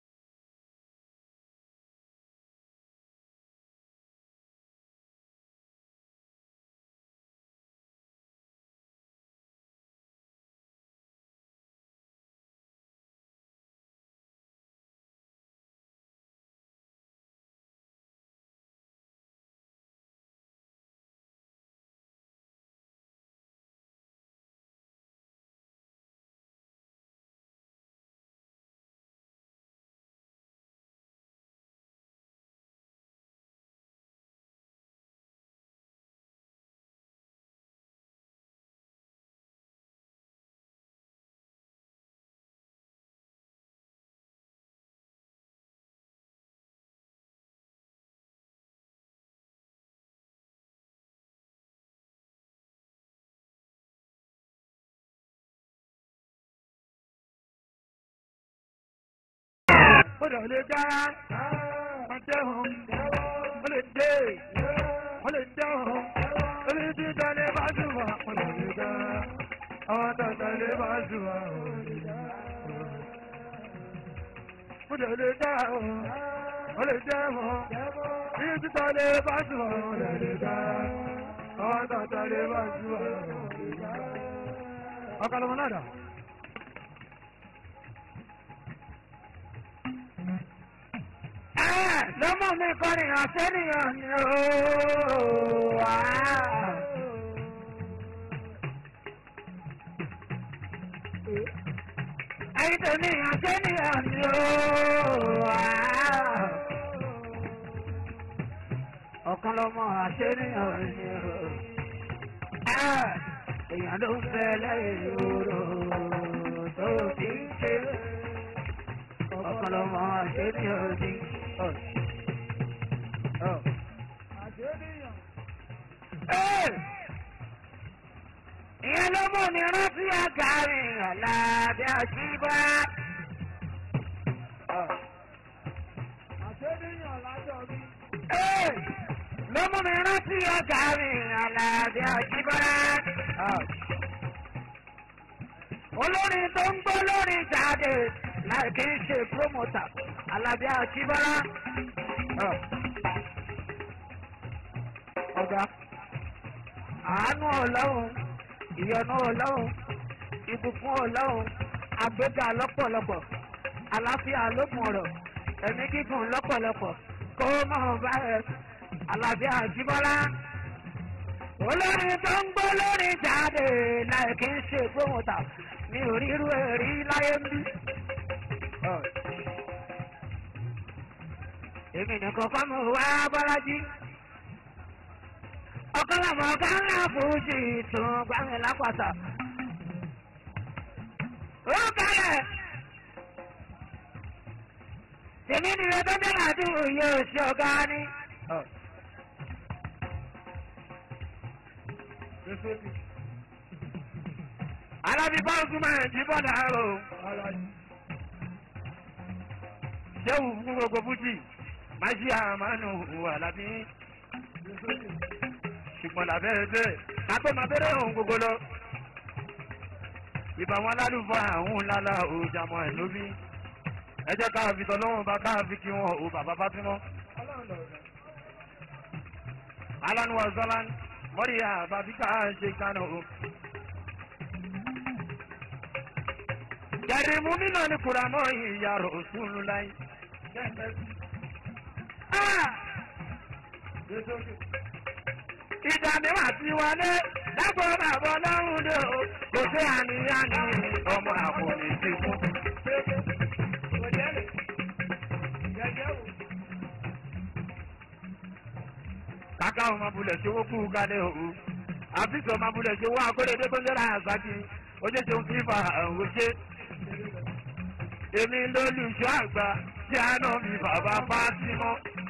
ó lè lè dá máa dẹ́hùn ó lè dé ó lè dẹ́hùn ó lè dé dalẹ̀ bá zùwà ó lè lè dá àwọn tàtà lè bá zùwà ó lè dá ó lè lè dá ó lè dẹ́hùn bí títà lè bá zùwà ó lè lè dá àwọn tàtà lè bá zùwà ó lè dá. ọkọ lọmọ náà dà. lọ́mọ mi kọrin àtẹ́nìyàn ni ó wà. ẹ̀yin tèmi àṣẹ nìyàn ni ó. ọ̀kan lọ́mọ àṣẹ nìyàn ni ó. èèyàn ló ń bẹ lẹ́yìn ìró tó ti ń ṣe. ọ̀kan lọ́mọ àṣẹ nìyàn ni ó. ìyẹn ló mú mi rántí àgàrí ọ̀làdé àṣìbá. àṣẹ́níyàn lájọ mi. ló mú mi rántí àgàrí ọ̀làdé àṣìbá. olórin tó ń gbọ́ lórí jáde láì kí n ṣe prómọ́tà alábí àṣìbá. ọ̀gá àánú ọlọ́run ìyọnu ọlọ́run ìbùkún ọlọ́run àgbéga lọ́pọ̀lọpọ̀ àlàáfíà lókun ọ̀rọ̀ ẹ̀mí gígùn lọ́pọ̀lọpọ̀ kó máa bá ẹ àlàáfíà jíbọ́lá. olórin tó ń gbọ́ lórí jáde láì kí ń ṣe gbóhùntà ní orírú èrí láyé ń bí. èmi nìkan kọ́ mi wá bọ́lájí ọ̀kọ́lọ́mọ ọ̀gá ńlá fújì tún gbàmí lápàtà. ó kalẹ̀. tèmi ni ẹ tó dé àdúgbò yóò ṣe ọ̀gá ni. alábí báńkì máa ń jí bọ́dà o. ṣéwù fún gbogbo fújì máa ṣe àmánù alábí ṣùgbọ́n làbẹ́ ẹgbẹ́ kátó máa bẹ̀rẹ̀ ohun gbogbo lọ. ìbá wọn lálùfọ́ àwọn ńláńlá òjàmọ́ ẹ̀ lóbi. ẹ jẹ́ ká fi tọ́lọ́wọ́n bá ká fi kí wọn ò bàbá bá túná. alan wa zalan mọ́rí àbábí ká ṣe kánà o. jẹ̀rì mú mi náà ní kùràmọ́ ìyá rò sùn láyé. ìdàmí wà sí wọlé lágbó bàbá ọlọ́run dé o kò sí àníyàn ní ọmọ àpòlì ti kú. kàkà ọmọ bulẹ̀ ṣe owó kú gálẹ̀ o àfíìsì ọmọ bulẹ̀ ṣe owó akóredé tó ń jẹ́ra àgbàdì oníṣẹ́ òun fífa àwọn ṣe. èmi lólùṣọ́ àgbà tí a náà mi bàbá fásímọ́.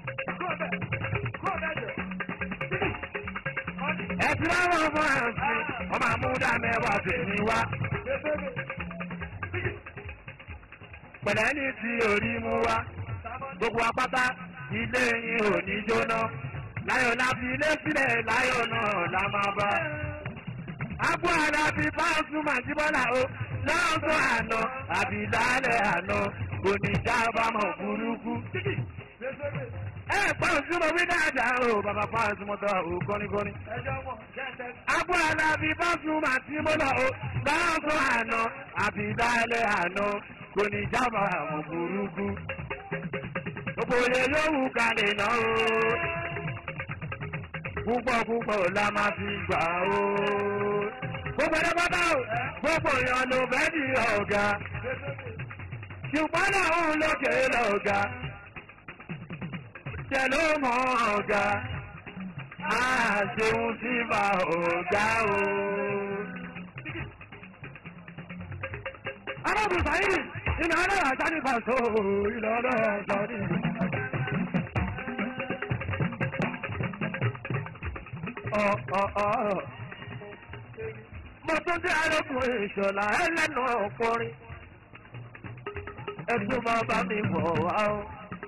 ẹtí láwọn ọmọ ẹ̀sìn ọmọ àmúdá mẹ́wàá tèmi wá. pẹ̀lẹ́ ní ti orí mú wá gbogbo apáta ilé yín ò ní jóná láyọ̀ la fi ilé sílẹ̀ láyọ̀ náà la máa bá. Agbó ara fi báńsù màjíbọ́là o lọ́sọ̀ àná àbí lálẹ́ àná kò ní jábàámọ̀ burúkú. Ẹ pọ́n sí mo wí dáadáa o bàbá fáwọn mọ́tò o kọ́nikọ́ni. Agbó ara fi báńsù màjíbọ́là o lọ́sọ̀ àná àbí lálẹ́ àná kò ní jábàámọ̀ burúkú. Gbogbo ilé yóò kalẹ̀ náà o púpọ̀ púpọ̀ la máa fi gbà ó. Gbogbo ẹ̀rọ bàbá o, gbogbo èèyàn ló fẹ́ di ọ̀gá. Ṣùgbọ́n làwọn lókè lọ́gà. Ṣé ló mọ ọ̀gá? A ṣeun sí bá ọ̀gá o. Arábùsà yìí, ìlànà àṣà nípa tó ìlànà àṣà nípa. mo tún dé arákùnrin ìṣọ̀lá ẹlẹ́nu ọkùnrin ẹtún máa bá mi bọ̀ wá o.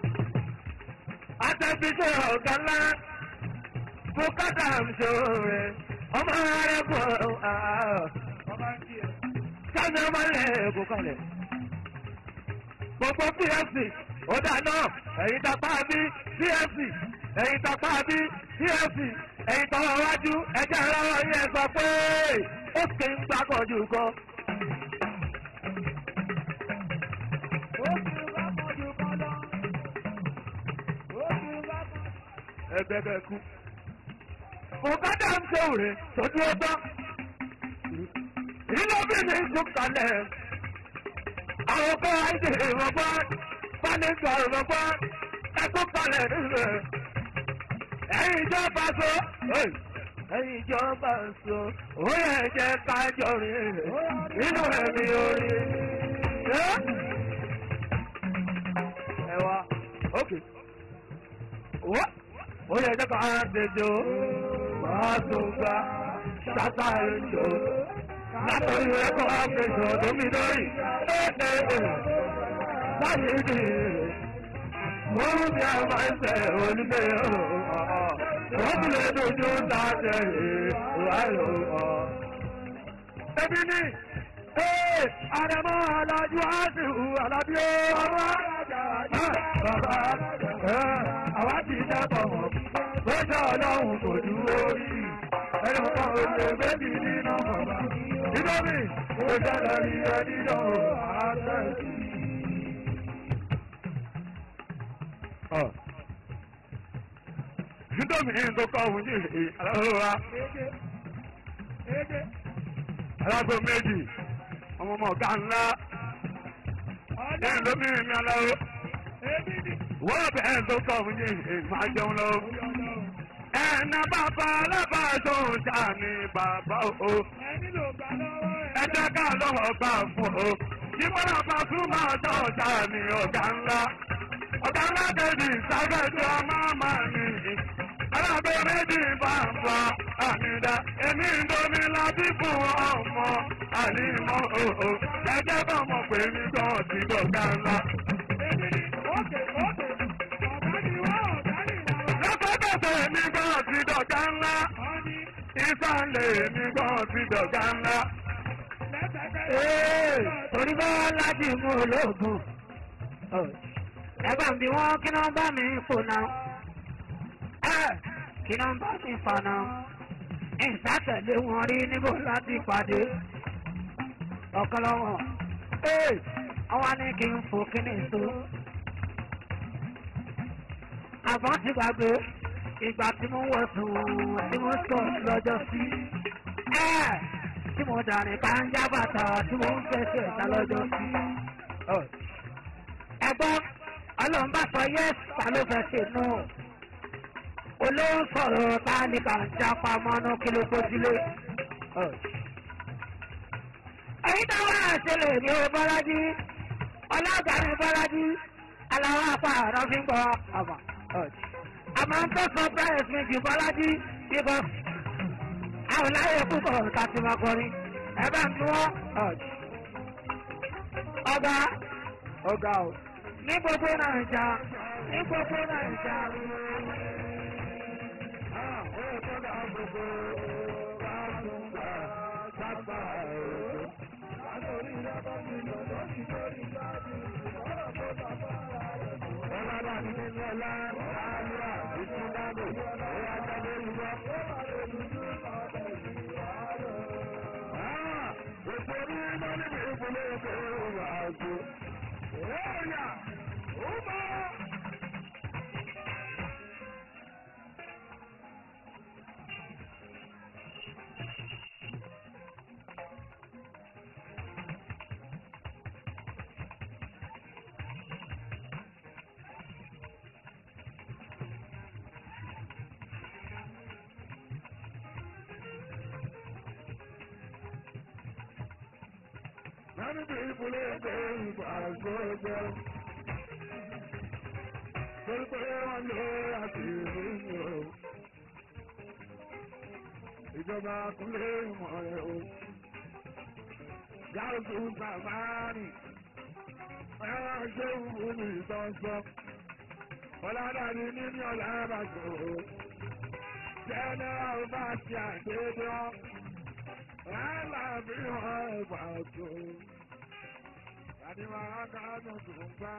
àtẹ̀bíṣẹ́ ọ̀gá ńlá bùkátà ṣòro rẹ̀ ọmọ arẹ́kùn sáni ọmọ ilẹ̀ kò kalẹ̀. gbogbo pfc ó dáná ẹ̀yin tapá bí pfc ẹ̀yin tapá bí pfc ẹ̀yin tọwọ́ wájú ẹjẹ́ ìrọwọ́ yẹn sọ pé ó kì í gbàgọ́jú kan. ẹgbẹ́ bẹ́ẹ̀ kú. bùkátà ń ṣe òrè tójú ọgbọ́n. ìlọ́bìnrin tún kalẹ̀. àwọn kọ́ àìsè ìrọ̀gbọ́ fánísà ìrọ̀gbọ́ ẹkú kalẹ̀ nílẹ̀ ẹ̀yin ìjọba so ẹ̀yin ìjọba so ó yẹ jẹ́ kájọ rìn nínú ẹ̀mí orí. ẹ wá ok wá ó yẹ jẹ́ ká dèjò máa tó gbà ṣáká èjò látọ̀rí ẹ̀kọ́ àfẹsọ̀ domidori láyé dì mo ń bí a máa ń tẹ̀ onílé wọ́n ti lè dojú dáadẹ́ ìwáyò ọ̀. Ebi ni àrẹ̀mọ́ alájú àṣìwò alábí ọmọ bàbá àwa ti dẹ́kọ̀ mọ̀ lọ́jọ́ ọlọ́run kò dúró rí ẹni mọ̀ ọ́ lè méjì nínú bàbá nítorí ó ṣẹlẹ̀ rí ẹni náà àtẹ̀sí. nítorí ní tó kọ́ òun yìí aláwọ̀ alágbó méjì ọmọ ọmọ ọ̀gá ńlá ẹ̀yìn lómìnirin mi aláwọ̀ wọ́n bẹ̀rẹ̀ tó kọ́ òun yìí máa jẹun lọ́wọ́ ẹ̀nà bàbá alábàáṣọ ọjà ni bàbá o ẹ̀jẹ̀ ká lọ́wọ́ gbà fún o yíwọ́n bàbá tún máa tọ́ ọjà ni ọ̀gá ńlá ọ̀gá ńlá kejì sábẹ́jọ́ máa máa ní alábẹ́ méjì bá ń fa àmìdá èmi ń domi láti fún ọmọ ànímọ́ òhò ẹ̀jẹ̀ bá mọ̀ pé mi gan ti dọ̀gá ńlá. lọ́sọ̀tọ̀sọ̀ èmi gan ti dọ̀gá ńlá ìsàlẹ̀ èmi gan ti dọ̀gá ńlá. torí bá láti mú olóògùn ẹgbẹ́ mi wọ́n kí náà bá mi fò náà kí náà bá mi fà náà ìsátẹ̀lé wọn rí níbo láti pàdé ọ̀kan lọ́wọ́ ọwọ́ ní kí n fò kí ni so àbọ̀n ti gbàgbé ìgbà tí mo wọ̀ sùn tí mo sọ lọ́jọ́ sí tí mo dàrin ká ń já bàtà tí mo ń fẹsẹ̀ ta lọ́jọ́ sí ẹgbọ́n ọlọ́run bá sọ yẹ́sì ta ló fẹ́ ṣe nù olóhùn sọ̀rọ̀ ta ni kà ń jápa mọ́nú kí ló kó sílé. èyí tó wá àṣẹlẹ̀ ní o bọ́lájí ọlọ́gà ní bọ́lájí aláwọ̀ apá ọ̀rọ̀ fi ń gbọ́ ọmọ. àmọ́ ń tó sọ bẹ́ẹ̀ fi jù bọ́lájí bíbọ́ àwọn láyé púpọ̀ ká ti máa kọrin ẹ bá ń tún wọ́n. ọba ọgá o ní gbogbo nàìjà ní gbogbo nàìjà. Many people are going for social. Pẹ̀lú wọn lé àti ìrìnà. Ìjọba kúnlé ìmọ̀ rẹ̀ o. Gáàsù Sàmánì. Ẹ̀rọ ṣé wù mí sọ́sọ́. Ọládàní nínú ọ̀làbàjò. Jẹ́nẹ́rà bá ti àgbéjọ́. Rárá bí wọ́n ẹ̀fà tó. Àdìmọ̀ akáàdùn tó ń gbá.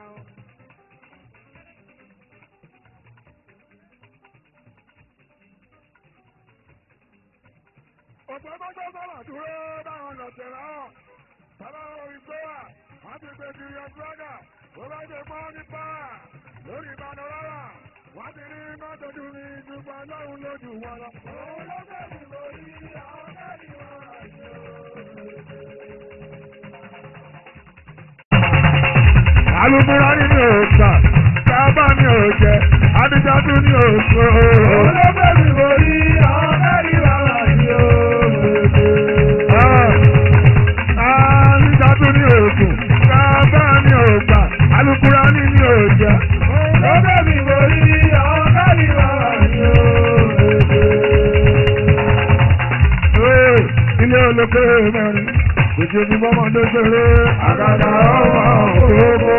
Òpó mọ́tò sọ̀rọ̀ dúró báwọn lọ tẹ̀lé ọ̀. Bàbá orí gbé wà, wọ́n ti gbé kiri ọ̀dúrọ́gà. Bó bá ṣe pọ́n ní pàà lórí ìbàdàn rárá. Wọ́n ti rí mọ́tò dùn ní ìdúgbò ọlọ́run lójú wọn lọ. Òun ló bẹ̀rù lórí àwọn kẹ́rì wọn àjò. alùpùpù ní mi ò gbà sábà mi ò jẹ adijatu ní oṣù. olóògbé mi kò rí àwọn mẹ́rin bàbá mi ò adijatu ní oṣù sábà mi ò gbà alùpùpù ní mi ò jẹ. olóògbé mi kò rí àwọn mẹ́rin bàbá mi ò ilé olókè mẹ́rin kò ṣe bí bọ́mọdé ṣeré àgàgà ọmọ òkòókò.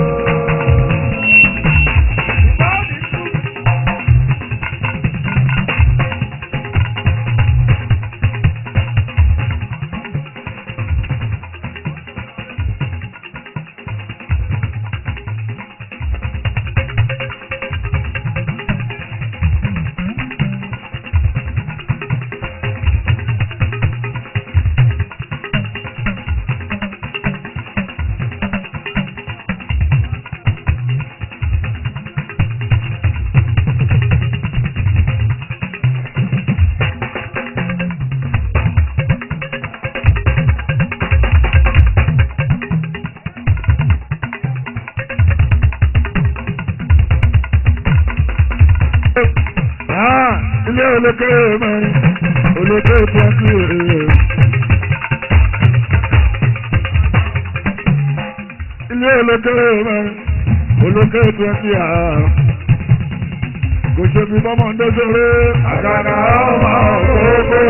ilé olókè mẹ́rin olókè twenty eight. ilé olókè mẹ́rin olókè twenty eight. kò ṣe bí bọ́mọ̀ ń dẹ́sẹ̀rẹ́ àgàgà ọmọ òkòókò.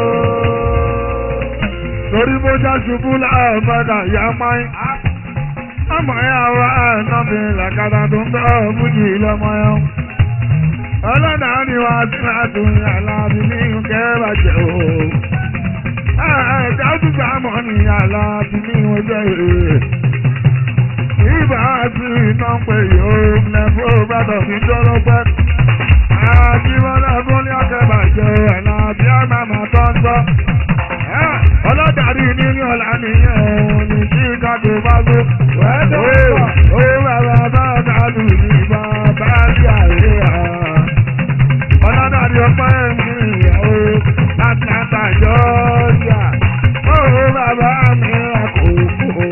torí bó já ṣubú láàbàdà yá máa ọmọ yà wá ẹ̀nàbí làkàtà tó ń bẹ́ ọ̀bùjì lọ́mọ yẹn ọlọ́dà ni wà á tún àtúnyẹ aláàbí ní kẹ́rà jẹ́ o. ẹ̀ẹ́dá gbígbà mọ́ ni aláàbí ní ọjọ́ èrè. ìbá àti iná pé yóò lẹ́fọ́ bàtọ̀ sí jọ́lọ́pẹ́. àjíwọ́lá fún ní ọ̀kẹ́bà jẹ́ aláàbí àmàmà tó ń gbọ́. ọlọ́dà rí nínú ọ̀la nìyẹn òun ní chicago bá gbó. ó bàbá bá dàlù ní bàbá rí àríyá ọlọ́dàdì ọpẹ́ mi ìyàwó atlanta georgia ó bàbá mi àkókò.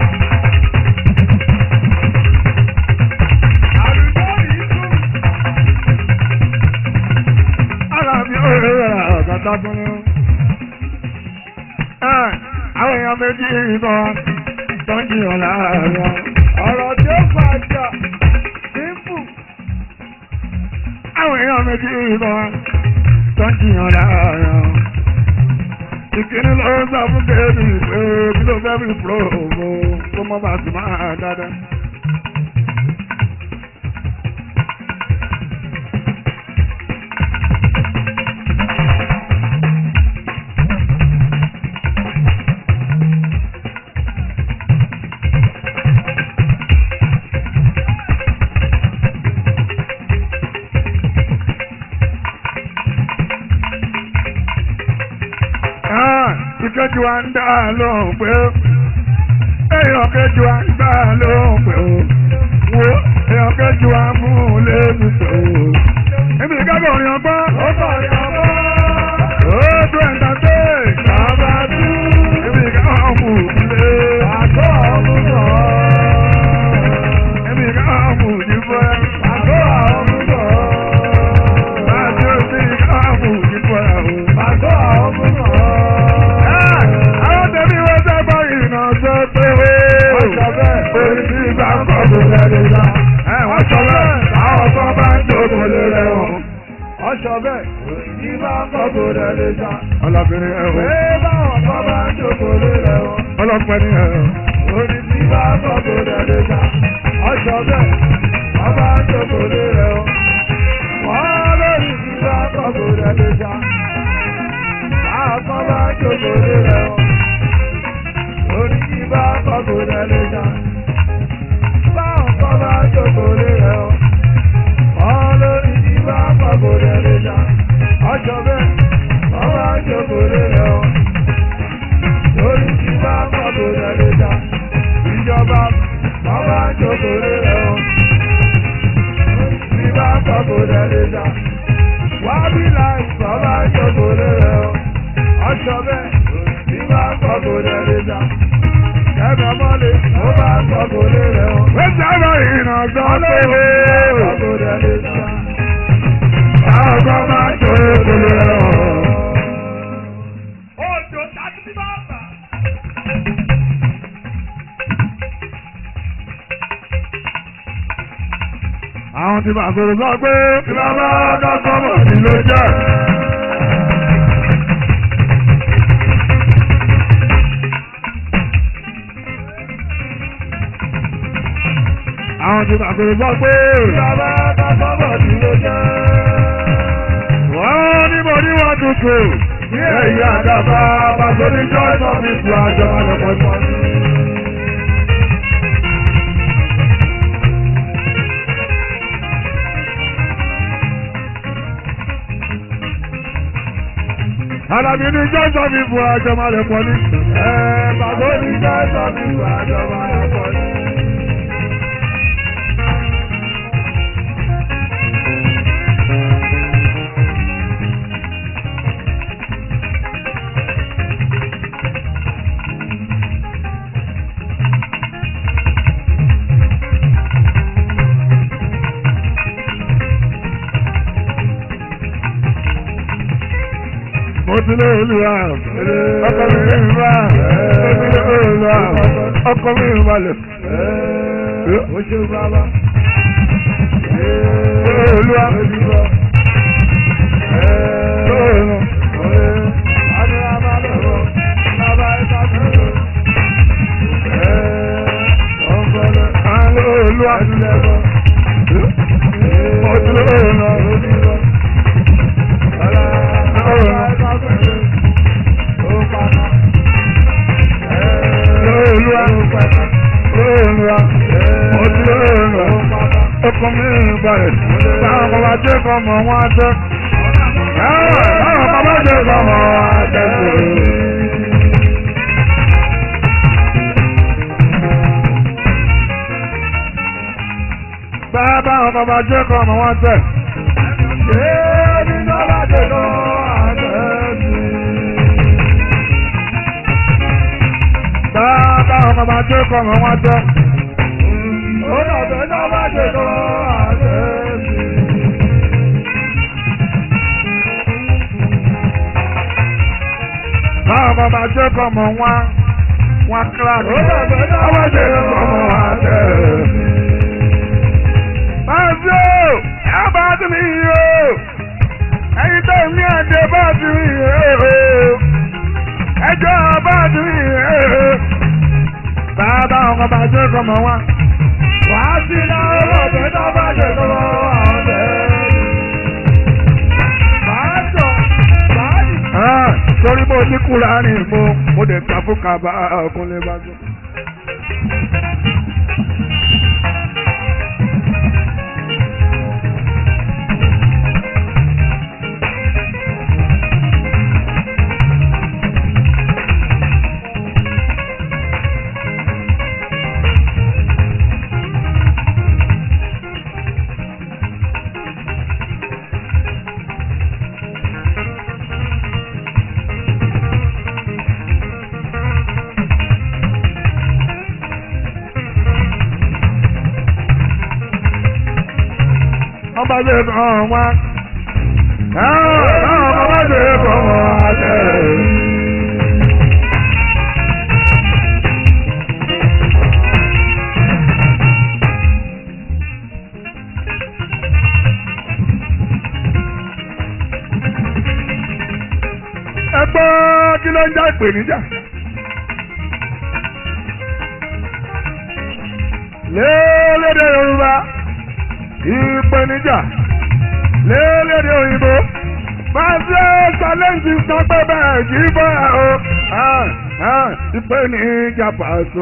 ara mi ò rí ọ̀gá fún mi. àwọn èèyàn méjì kan tó ń jiyàn láàárín ọ̀rọ̀ tí ó fàájà simple àwọn èèyàn méjì kan tó ń jiyàn láàárọ̀. ìkíní ló ń sọ fún kéèdì pé kí ló fẹ́ fi pro ògbó kó mọ́ bá sì máa dáadáa. ìkejì wa ń dá lóhùn pé èèyàn kejì wa ń dá lóhùn pé o wo èèyàn kejì wa mú un lébi pé o. èmi ìkábọ̀ orin ọgbọ́n. ó bọ̀ orin ọgbọ́n. ó dún ẹ̀ńtà dé. bàbá tú. èmi ìkábọ̀ mú un lé. àgọ́ ọ̀hún sọ. èmi ìkábọ̀ mú un ní fẹ́. àgọ́ ọ̀hún sọ. bàbá tú èmi ìkábọ̀ mú un ní fẹ́ o. àgọ́ ọ̀hún sọ àwọn tẹ̀mí wọ́n sábà ìrìnà sọ pé ó orí tí ìgbà ń kọ́ kò lẹ́rìí la. wọ́n sọ bẹ́ẹ̀ àwọn kan bá ń jókòó lé rẹ̀ wọ́n. wọ́n sọ bẹ́ẹ̀ orí tí ìgbà ń kọ́ kò lẹ́rìí la. ọlọ́bìnrin ẹ̀ wọ́n. pé báwọn kan bá ń jókòó lé rẹ̀ wọ́n. ọlọ́pẹ́ ni ẹ̀ wọ́n. orí tí ìgbà ń kọ́ kò lẹ́rìí la. wọ́n sọ bẹ́ẹ̀ wọ́n bá ń jókòó lé rẹ̀ wọ́n. wọ́n lórí tí ìgbà ń kọ́ kò lẹ́rìí la. àwọn kan bá ń jókòó lé rẹ̀ wọ́n orí tí bá kọ́kọ́ rẹ̀ lè jà. Báwọn kọ́ bá jókòó lé rẹ̀ o. Wọ́n lórí tí bá kọ́kọ́ rẹ̀ lè jà. Ọjọ́ bẹ́ẹ̀, wọ́n bá jókòó lé rẹ̀ o. Lórí tí bá kọ́kọ́ rẹ̀ lè jà. Ìjọba, wọ́n bá jókòó lé rẹ̀ o. Lórí tí bá kọ́kọ́ rẹ̀ lè jà. Wábí láì, wọ́n bá jókòó lé rẹ̀ o. Ọjọ́ bẹ́ẹ̀ bá kọ́kọ́ lè lè dá. Kẹ́mi ọmọlé, ó bá kọ́kọ́ lè rẹ̀ o. iná sọ pé ọkọ máa tó kúlẹ̀ ọ̀. Òjò tàbí bí bàbá. àwọn tí màá sọ̀rọ̀ sọ pé kí bàbá kọ́kọ́mọ̀ ní ló jẹ́. àwọn tí màá sọ̀rọ̀ sọ pé kí bàbá kọ́kọ́mọ̀ ní ló jẹ́. wọ́n ní mo ní wọ́n tuntun ní èyí àdàbà pàṣẹ ní choice of people àjọ àlọ́pọ̀ Alábí ní jọ́sọ̀ mi bu àjọ máa lè pọ̀ ní. Ẹ bàbá ní jọ́sọ̀ mi bu àjọ máa lè pọ̀ ní. mo ti lé olúwa ọkọ mi ní ìwà mo ti lé olúwa ọkọ mi ní ìwàlẹ̀. o ṣe bàbá. olúwa. Olúwa. Mo ti lé olúwa. Ọkọ̀ mi balẹ̀, táwọn kan bá jẹ́ kọ́ mọ̀ wọ́n á jẹ́. Táwọn kan bá jẹ́ kọ́ mọ̀ wọ́n á jẹ́. Bàbá àwọn kan bá jẹ́ kọ́ mọ̀ wọ́n á jẹ́. Ṣé nínú bá jẹ́ kọ́ àjẹ́ Bàbá ọmọ bá jẹ́ kọ́ ọmọ wọn jẹ́. Ó dàbẹ̀ náà bá jẹ́ kọ́ àjẹ́ sí. Bàbá ọmọ bá jẹ́ kọ́ ọmọ wọn wọn kíláàsì. Ó dàbẹ̀ náà bá jẹ́ kọ́ ọmọ wọn jẹ́ sí. Báyìí o, ẹ bá ti mi yìí o. Ẹyin tó ní ẹ̀dẹ̀ bá ti mi yìí o ẹjọ́ bá ti rí ẹ̀ bàbá ọkọ̀ bá jẹ́ kọmọ wá. wà á sí náà ọ̀bẹ náà bá jẹ́ kọmọ wá ọ̀bẹ. bàájọ bàájì. torí mo ní kúra ní mo mo lè ta fún kaba ọkùnrin bá jọ. ọba jẹ kàn wá. ọba jẹ kàn wá jẹ. ẹ gbọ́ kí ló ń já ìpèníjà. lélédè Yorùbá ìpèníjà lélédè òyìnbó máa ṣe ṣàlẹ́ǹtì sọ pé bẹ́ẹ̀ jí bọ́ ẹ o ìpèníjà pàṣọ.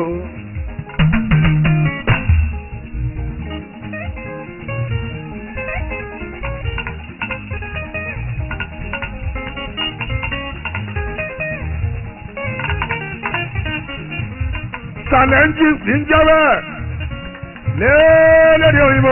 challenges ń jẹ́ bẹ́ẹ̀ lélédè òyìnbó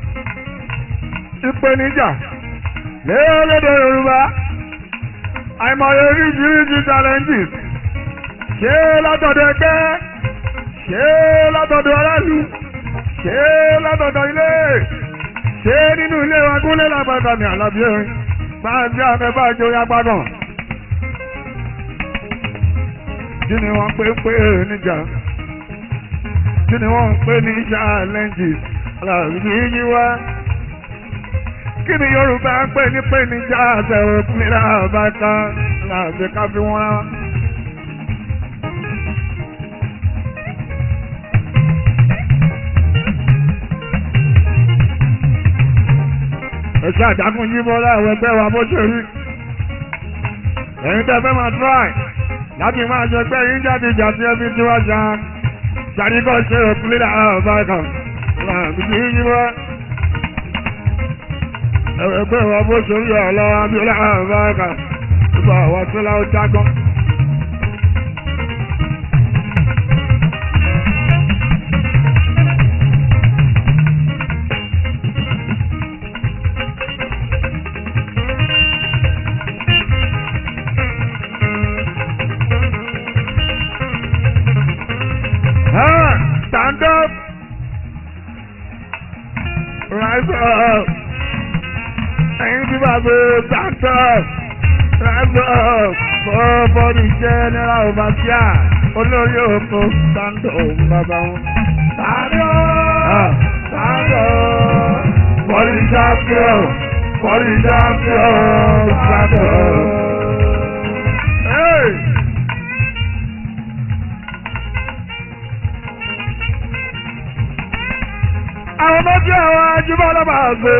ìpèníjà lélédè yorùbá àìmọye oríṣiríṣi challenges ṣé látọ̀dọ̀ ẹgbẹ́ ṣé látọ̀dọ̀ aráàlú ṣé látọ̀dọ̀ ilé ṣé nínú ilé wa gúnlẹ̀ lápáta ní àlàbí ẹ̀rín bá ń jẹ́ àmẹ́ bá jó yá gbádùn. kí ni wọ́n pè pé níjà kí ni wọ́n pè ní challenges àlàbí yíyí wá. kí ni Yorùbá ń pè ní pè níjà àtẹ̀wò fúnlẹ̀ àbáta àlàbí ká fi wọ́n rán. ẹ̀ṣẹ́ àdákùn yí bọ́ láwọn ẹgbẹ́ wa bó ṣe rí ẹ̀yin tẹ́ fẹ́ máa try láti máa ṣe pé yín jáde ìjà sí ẹbí tí wọ́n ṣá ṣàríkọ́ ṣe òkúlé àwọn ọba kan láàbí tí yí bọ́ ẹgbẹ́ wa bó ṣe rí ọ̀lọ́ abíọ́lá àwọn ọba kan gbogbo àwọn tó láwọn jágọ́. Stand up. Rise up. Ẹyin tí bá gbé stand up. Rise up. For for the general overseer. Olórí òkú stand up bàbá wọn. Stand up. Stand up. For the champion. For the champion. Stand up. Hey. àwọn ọmọ tí àwọn ajúmọ̀ ọlọ́mọ àgbò.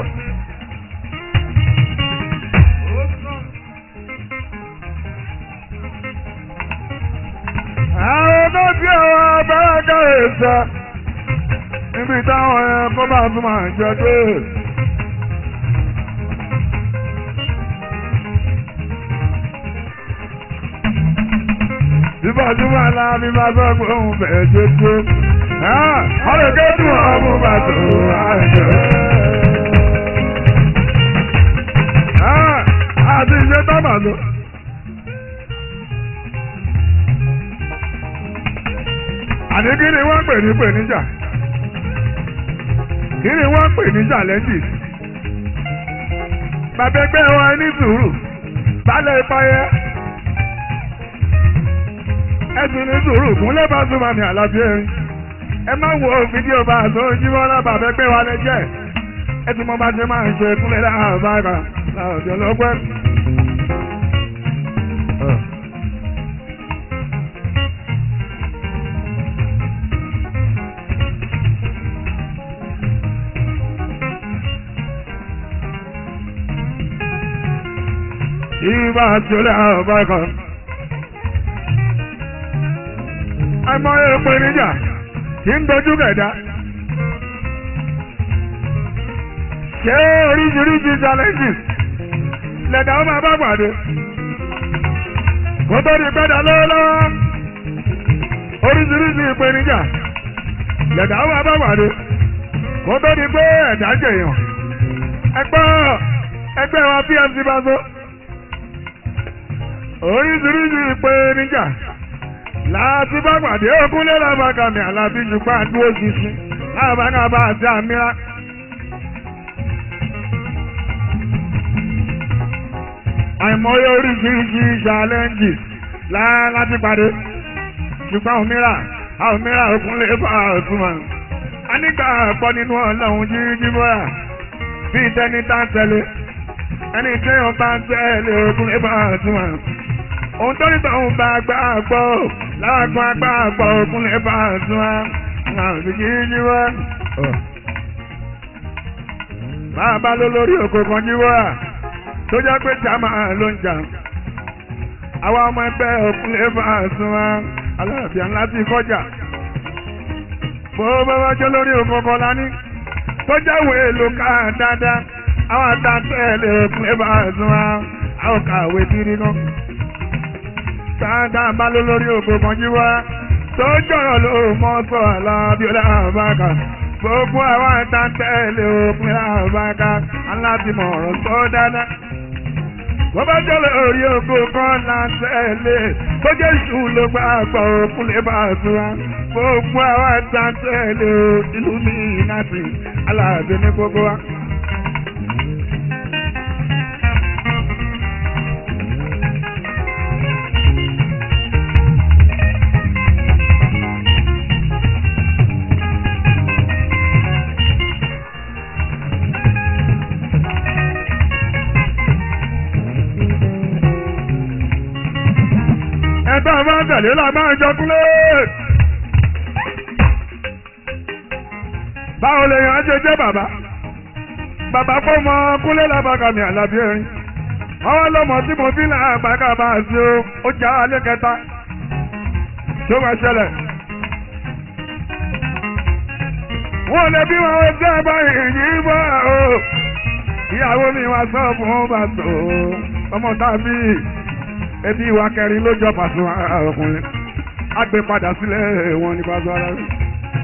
àwọn ọmọ tí àwọn abẹ́rẹ́dá èsà níbi táwọn ẹ̀kọ́ bá tún máa jẹ dé. Bíbọ̀dúnmọ̀ aláàbí bá sọ pé òun bẹ̀ẹ́ tó tó ọlọ́gẹ́ tí wọ́n mú bá tó àjọ. àti ìṣe tábà lọ. àní kí ni wọ́n pè ní pè níjà kí ni wọ́n pè ní challenges. bàbá ẹgbẹ́ wọn ní sùúrù balẹ̀ ìpayẹ ẹ̀sùn ní sùúrù kúnlẹ̀ bá súnmọ́ ní àlàbí ẹ̀rín ẹ má wo fídíò bá a tó jíwọ́ lábàá fẹ́ pé wa lẹ jẹ́ ẹ ti mọ bá ṣe máa ń ṣe kúnlẹ̀ láàbára láàjọ lọ́pẹ́. Ìbá tí ó lé àbára kan. Àìmọ̀ èèpẹ̀ níjà tí ń dojú kẹ̀dá. ṣé oríṣiríṣi challenges lẹ̀dá ó máa bá pàdé kó tó di pẹ́dà lọ́wọ́lọ́wọ́ oríṣiríṣi ìpèníjà lẹ̀dá ó máa bá pàdé kó tó di pé ẹ̀dá jẹ̀yàn ẹgbẹ́ ẹgbẹ́ wa pfc bá so oríṣiríṣi ìpèníjà láti bá pàdé òkúnlé lábàkàmì àlàbí ṣùgbọ́n àdúró ṣinṣin lábàkàmà àti àmìlá. àìmọye oríṣiríṣi challenges láti pàdé ṣùgbọ́n òmíràn òmíràn òkúnlé bá ọ̀túnmọ̀. a nígbà pọ̀ nínú ọlọ́run jíjí bọ́yà bíi tẹ́ni tá ń tẹ̀lé ẹni tí yóò bá ń tẹ̀lé òkúnlé bá ọ̀túnmọ̀. ohun tó ní tọ̀hún bá gbà gbọ́ láàgbọ́n agbá àgbọ̀ òkúnlé bá ọ̀túnmọ̀ àwọn jíjí bọ́. máa bá lọ lórí òkò kan jí bọ́yà tó jẹ́ pé jàmá ló ń jà àwa ọmọ ẹgbẹ́ òkúnlé bá sún wa aláàbíà ńlá ti kọjá bó bá wá jẹ́ lórí òkòkò lání tó jáwé èlò ká dáadáa àwọn àtàtẹ́lẹ̀ òkúnlé bá sún wa àwọn kàwé tírí náà dáadáa bá ló lórí òkòkò jí wá tó jọ̀rọ̀ ló mọ́ sọ alábíọ́lá àbáka gbogbo àwọn àtàtẹ́lẹ̀ òkúnlé àbáka alábìmọ̀ ọ̀rọ̀ tó dáadáa wọ́n bá jẹ́lẹ̀ orí oko kan náà tẹ̀lé tó jẹ́ ìṣù ló gbà gbọ́ òkun lè bá a tura gbogbo àwọn ẹ̀ta tẹ̀lé o ìlú mi láti aláàbẹ̀ ní gbogbo wa. ẹ̀ta máa ń tẹ̀lé la máa ń jọ kúlé. báwo lè yàn án ṣe jẹ́ bàbá bàbá kó mọ kúlé lábàkàmì àlàbí erin àwọn ọlọ́mọ tí mo fi náà àgbàkà bá a sí o ó já alẹ́ kẹta tó máa ṣẹlẹ̀. wọ́n lè bí wọn ó jẹ́ báyìí yìí bọ́ o ìyàwó mi wá sọ fún bàtò ọmọ tàbí ebi ìwà kẹrin ló jọ pàṣẹ ọkùnrin á gbé padà sílẹ̀ wọn ní pàṣẹ ara rẹ̀.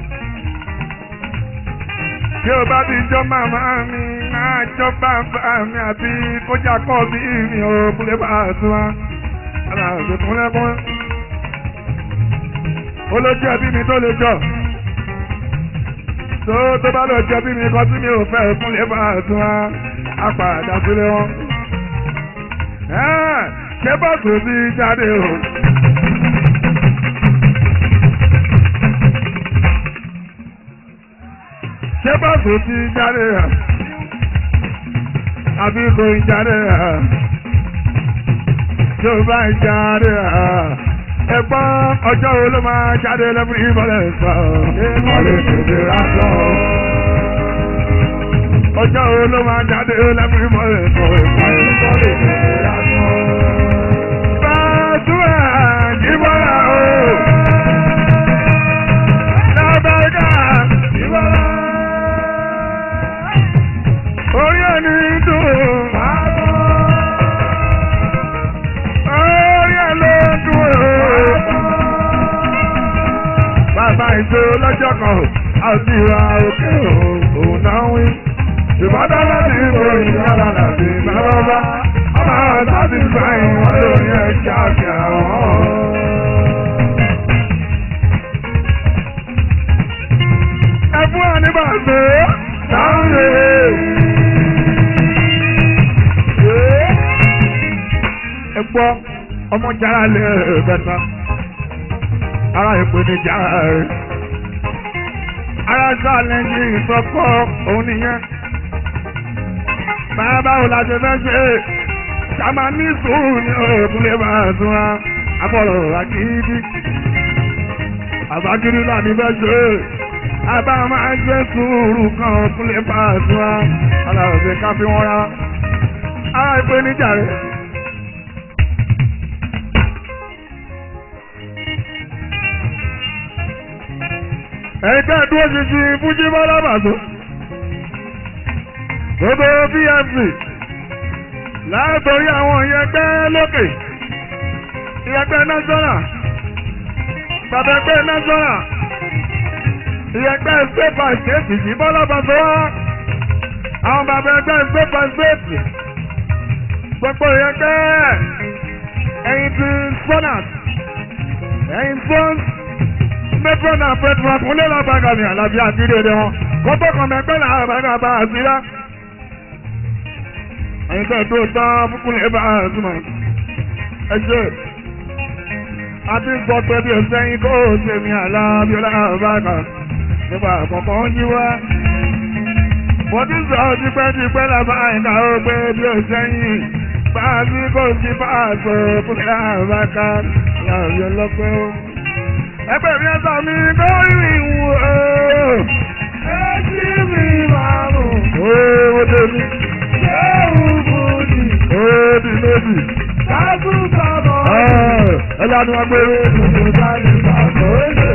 tí o bá ti jọ màmá mi máa jọ bàbá mi àbí kójà kọ́ bí mi ò kúlẹ̀ bá a tún wá. ara rẹ̀ kúnlẹ́kún. olójú ẹbí mi tó lè jọ. tó tó bá lọ jẹ bí mi kọ́ tí mi ò fẹ́ kúnlẹ̀ bá a tún wá. á padà sílẹ̀ wọn ṣé bọ́ọ̀sù ti jáde o. ṣé bọ́ọ̀sù ti jáde o. àbí kò ń jáde o. tó bá ń jáde o. ẹ̀gbọ́n ọjọ́ wo ló máa jáde lẹ́bùrú ìbọ̀lẹ̀ sọ. ìbọ̀lẹ̀ tètè rásọ̀. ọjọ́ wo ló máa jáde lẹ́bùrú ìbọ̀lẹ̀ sọ. ìbọ̀lẹ̀ tètè rásọ̀. Ìbọ̀lá o. Lábẹ́gà ìbọ̀lá. Orí ẹni dùn. Orí ẹ ló dùn o. Bàbá ìjọ lọ́jọ́ kan àti ìwà òkè òun náà wí. Ìbádá láti ìbò ìyára láti bàbá bá. Ọmọ àtàbí sáyìn wọn lórí ẹ̀ kíákíá wọn. ẹ̀fún àníbàṣe láwùjọ. ẹ gbọ́ ọmọ jara lè bẹ̀ta ara ìpè ní jara rẹ̀ ara sálẹ̀ ní ìsọpọ̀ òun nìyẹn. bàbá wo la ṣe fẹ́ ṣe ṣàmà ní sùúrù ní òògùn lè máa súnra àbọ̀rọ̀ àkìdí àbákiri láti fẹ́ ṣe àbá máa gbé sùúrù kan fúnlé pàṣẹ aláwọ̀sẹ̀ ká fi wọ́n ra ara ìpè níjà rẹ̀. ẹgbẹ́ dúró ṣinṣin fújì bọ́lábàṣọ gbogbo pfc látòrí àwọn ìyẹgbẹ́ lókè ìyẹgbẹ́ national bàbá ẹgbẹ́ national ìyẹgbẹ́ state by state yìí bọ́lá bàbá wa àwọn bàbá ẹgbẹ́ state by state gbogbo ìyẹgbẹ́ ẹ̀yìn tí sonat ẹ̀yìn sons metron and petron kúnlẹ̀ làbàgà ní àlàbí àti ìdèdè wọn kọ́tọ́ kan mẹ́gbẹ́ làbàgà bá a sí rá ẹ̀yìn tẹ̀ tó tán fúnkúnlẹ̀ bá a súnmọ́ ẹ ṣe àti gbọ́ pé bí o sẹ́yìn kó o ṣe mi àlàbí ọlọ́bàgà nípa àkọ́kọ́ ń yí wá. mo ti sọ tipẹ́tipẹ́ lábá àyíká ó pé bí o sẹ́yìn bá a sí kó o ti bá a sọ fúnkúnlẹ̀ àbáká láàbí ọlọ́pẹ́ ó ẹgbẹ́ mi ẹ̀sà mi kọ́ ìrìn wò ó. Ẹjí mi máa mú. Ó dé mi. Ṣéwù bùdì. Ó di méjì. Kájú sábọ̀. Ẹ lanu agbèrè. Tuntun sáré pàtó lè.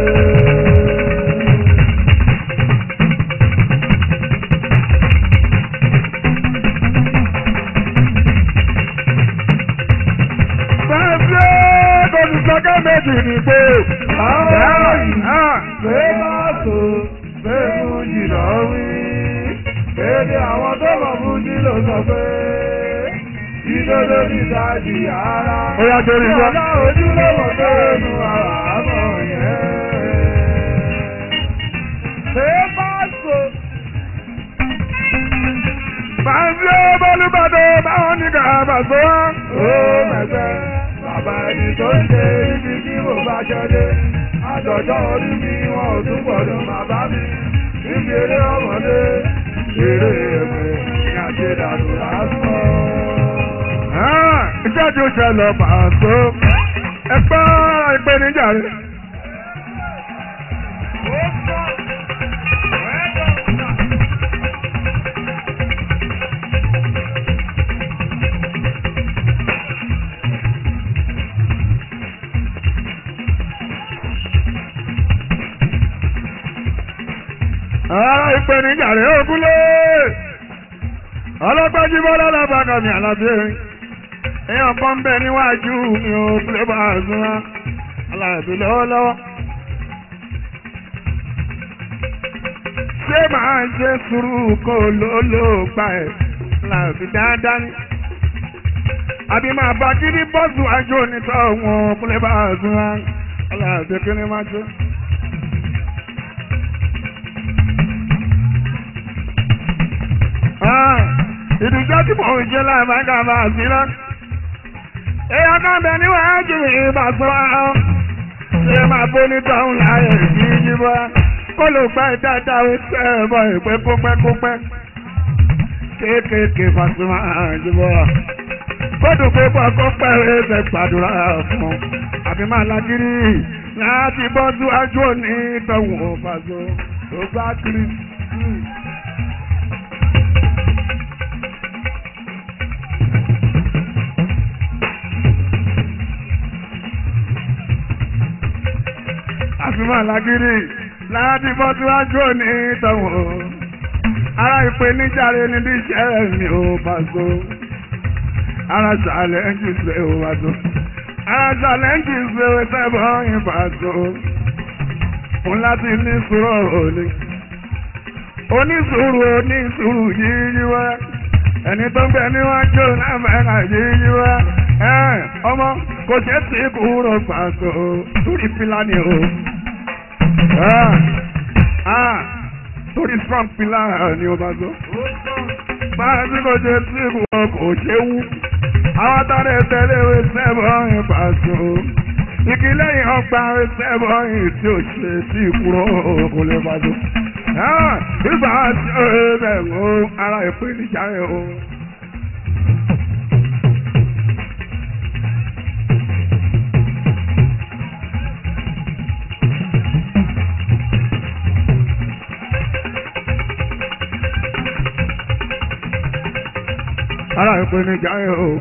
sọ́kẹ́ méjì ní pé àwọn ìhà pé máa tó pé mú jìnnà wí. Èdè àwọn tó mọ̀ mú jí ló sọ pé ìdodo ní ìdájì ara. Ó yá, torí yá. Ọ̀la ojúlówó tó nu àmọ́ yẹn. Ṣé bá so? Bàbá Bọ́lúbàdé báwọn ní kàbà sọ wá. Ó mẹ̀sẹ̀, bàbá ẹni tó ń ṣe ibi tí mo bá ṣọdé. Àjọ̀jọ́ orí mi wọn ò tún gbọ́dọ̀ bàbá mi. Níbi eré ọmọdé, eré èpè ní àṣedànù lásán. Iṣẹ́ tí ó ṣẹlẹ̀ pàṣẹ. Ẹ gbọ́ ìpèníjà rẹ̀. Ara ìpèníjà rẹ̀ ògúnlé. Ọlọ́gbẹ́jì bọ́lá lábàgà mi àlàbíyẹ̀rin. Èèyàn kan bẹ̀ níwájú mi ò pé bá a sún wá. Aláàbí lọ́wọ́lọ́wọ́. Ṣé màá ṣe sùúrù kó lóló gbà ẹ̀? Aláàbí dáadáa ni. Àbí máa bá kí ní bọ́ọ̀sù àjò onítọ̀ wọn pé bá a sún wá. Aláàbí kí ni máa ṣe? ìdíjọ́ tí mò ń ṣe láìpẹ́ bá a sí náà. èèyàn kan bẹ níwájú ìbá sọ ọ́. ṣé máa bó ní tọ́hún láàyè kí yí bọ́. kó ló gbá dáadáa ó tẹ́ ẹ bọ́ ìpẹ́ kópẹ́ kópẹ́. kéékèèké Pasuma àjùbọ̀. kódù pé bọ́ kó pẹ́ ẹsẹ̀ gbàdúrà fún un. àbí máa lágírí láti bọ́ síwájú òní tọ́hún ò Paso. tó gbá kiri. àfihàn lágídí láti bọ́ síwájú òní tọ̀wọ̀. ara ìpèníjàre ní bí iṣẹ́ mi ò Paso. ara ṣàlẹ́ǹjì ṣe ò Paso. ara ṣàlẹ́ǹjì ṣe ò sẹ́bọ̀ yín Paso. fún láti ní sùúrù òní. onísùúrù onísùúrù yíyí wá. ẹni tó ń bẹ níwájú lámẹ́ra yíyí wá. ọmọ kò ṣe tí kúrò Paso. torí fílàní o. Ah, ah, torí strong pillar ni o bá sọ. Báyọ̀ tí kò ṣe tí wọn kò ṣe wú. Àwọn tọ́lẹ̀ tẹ́lẹ̀ wé sẹ́bọ̀ yìí Paso. Ìkìlẹ̀ yìí ọgbà wé sẹ́bọ̀ yìí tí ò ṣe tí kúrò kò lè Paso. Ìgbà tí ó bẹ̀ ń ara ìpèníjà rẹ̀ o. ara ìpèníjà yẹn o.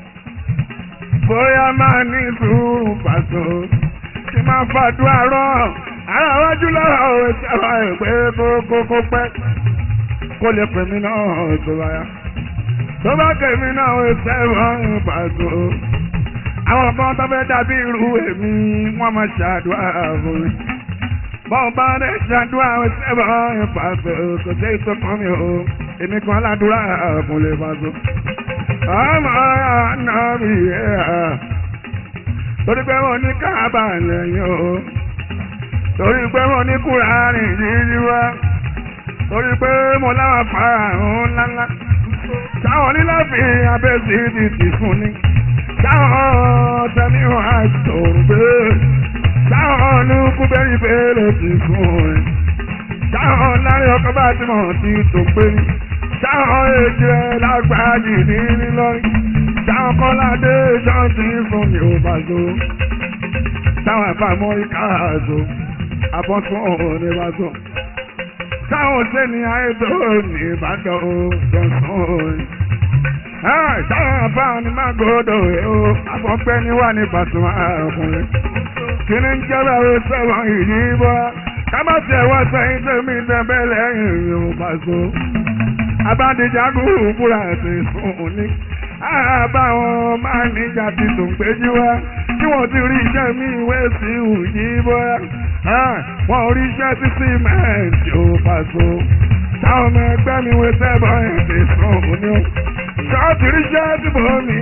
bóyá máa ní sùúrù Paso kí máa fàdúrà rọ ara wájú lọ́wọ́ òwe sábà ìpè kókó pẹ́ kó lè pè mí náà tó bá yá. tó bá kèmí náà òwe sẹ́wọ̀n Paso. àwọn kan tó fẹ́ dàbí irú èmi wọ́n máa ṣàdúrà fún mi. bọ́ọ̀ bá dẹ̀ ṣàdúrà òwe sẹ́wọ̀n Paso kò sí ìtọ́kàn mi o èmi kan ládùúrà fún lè Paso ọmọ ànábì ẹ̀ torí pé wọ́n ní káàbà lẹ́yìn o torí pé wọ́n ní kúránì yíyí wá torí pé mo láwọn fàáhùn ńláńlá táwọn níláfi abẹ́sí ti ti fún ni táwọn tẹ̀mí wọn àìsàn gbé táwọn olùkú bẹ́rì bẹ́rẹ̀ ti fún ni táwọn lárí ọkọ̀ bá ti mọ̀ ti tó pé ni táwọn èjì rẹ̀ lágbàájì ní nílọ́rí táwọn kọ́ládé ṣọ́ọ̀tì fún mi ò Paso táwọn àfàmọ́ ìkáàzó àbọ̀tún òun ní Paso táwọn sẹ́ni àìtó ní Ìbàdàn ó jọ̀sán táwọn àfàwọn ní Mágòdò ó àbọ̀pẹ́ ní wà ní Pasuma ọkùnrin kí ni ń jẹ́ bẹ́ẹ̀ sẹ́wọ̀n ìyí bọ́ kábàtì ẹ̀wọ́ sẹ́yìn tẹ̀mí tẹ̀bẹ́ lẹ́yìn ìrìn Paso abánijagun búra ti fún ní. àbáwọn máa níjà ti tún péjú wá tí wọ́n ti rí iṣẹ́ mi ìwé sí ìwúyí bóyá. wọ́n rí iṣẹ́ sí símẹ́ǹtì ò Paso. táwọn ọmọ ẹgbẹ́ mi wé sẹ́bọ̀ ẹ̀ ti fún ní. ṣáàtì ríṣẹ́ tí mo ní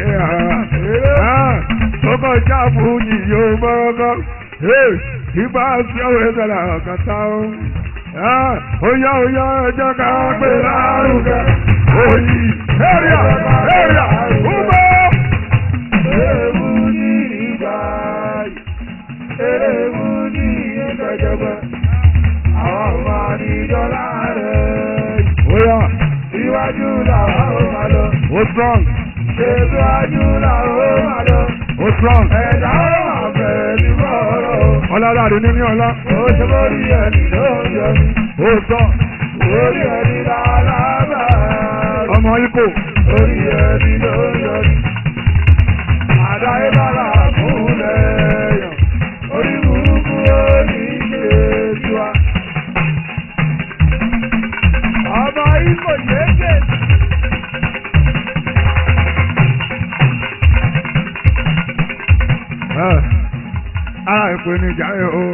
tó kọjá fújì yóò bọ́rọ́gọ́ ìbá sí ọ̀rọ̀ ìṣẹ̀lẹ̀ ọ̀kàtà ó. Oyá oyá ẹjọ́ ká pè lárugẹ. Oyi area area Ubo. Ewu ní ìgbà ewu ní ìgbẹ́jọba. Àwọn ọmọ àdìjọ́lá rẹ̀. Oyá iwájú làwọn ò máa lọ. Ó strong. Ṣètòwájú làwọn ò máa lọ. Ó strong. Ẹ̀dá ó máa bẹ̀rẹ̀ ní bọ́ọ̀rọ̀. Ọlọ́dàdé ní ní ọlá. Ó ṣe lórí ẹni ló ń yọ mí. Ó sọ. Orí ẹni lálábà. Ọmọ Ibo. Orí ẹni ló ń yọ mí. Àdáyé bára fúnlẹ̀ yàn. Orí burúkú ó ní ṣe tiwa. Ọmọ Ibo yéé ara ìpèníjà ẹ̀ o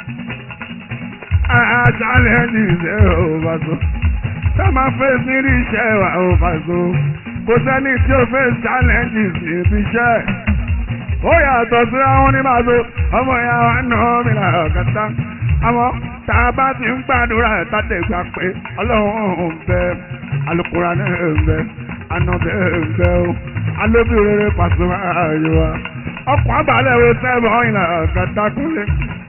àṣàlẹ̀ ní ìṣe ò bá so tá máa fẹ́ sí rí iṣẹ́ wa ò bá so kò sẹ́ni tí ó fẹ́ challenges níbi iṣẹ́ ó yàtọ̀ sí àwọn onímọ̀ọ́sọ ọmọ ìyá wa nà mí là ọ̀kàtà àmọ́ tá a bá ti ń gbàdúrà tàdé gbà pé ọlọ́run ń bẹ alukura náà ń bẹ anabẹ́ ń bẹ o alóbi rere pàṣẹ ààyè wa ọkọ̀ abalẹ̀ wo sẹ́ẹ̀bù ọ̀yìn là ọ̀kàtà kúnlẹ̀.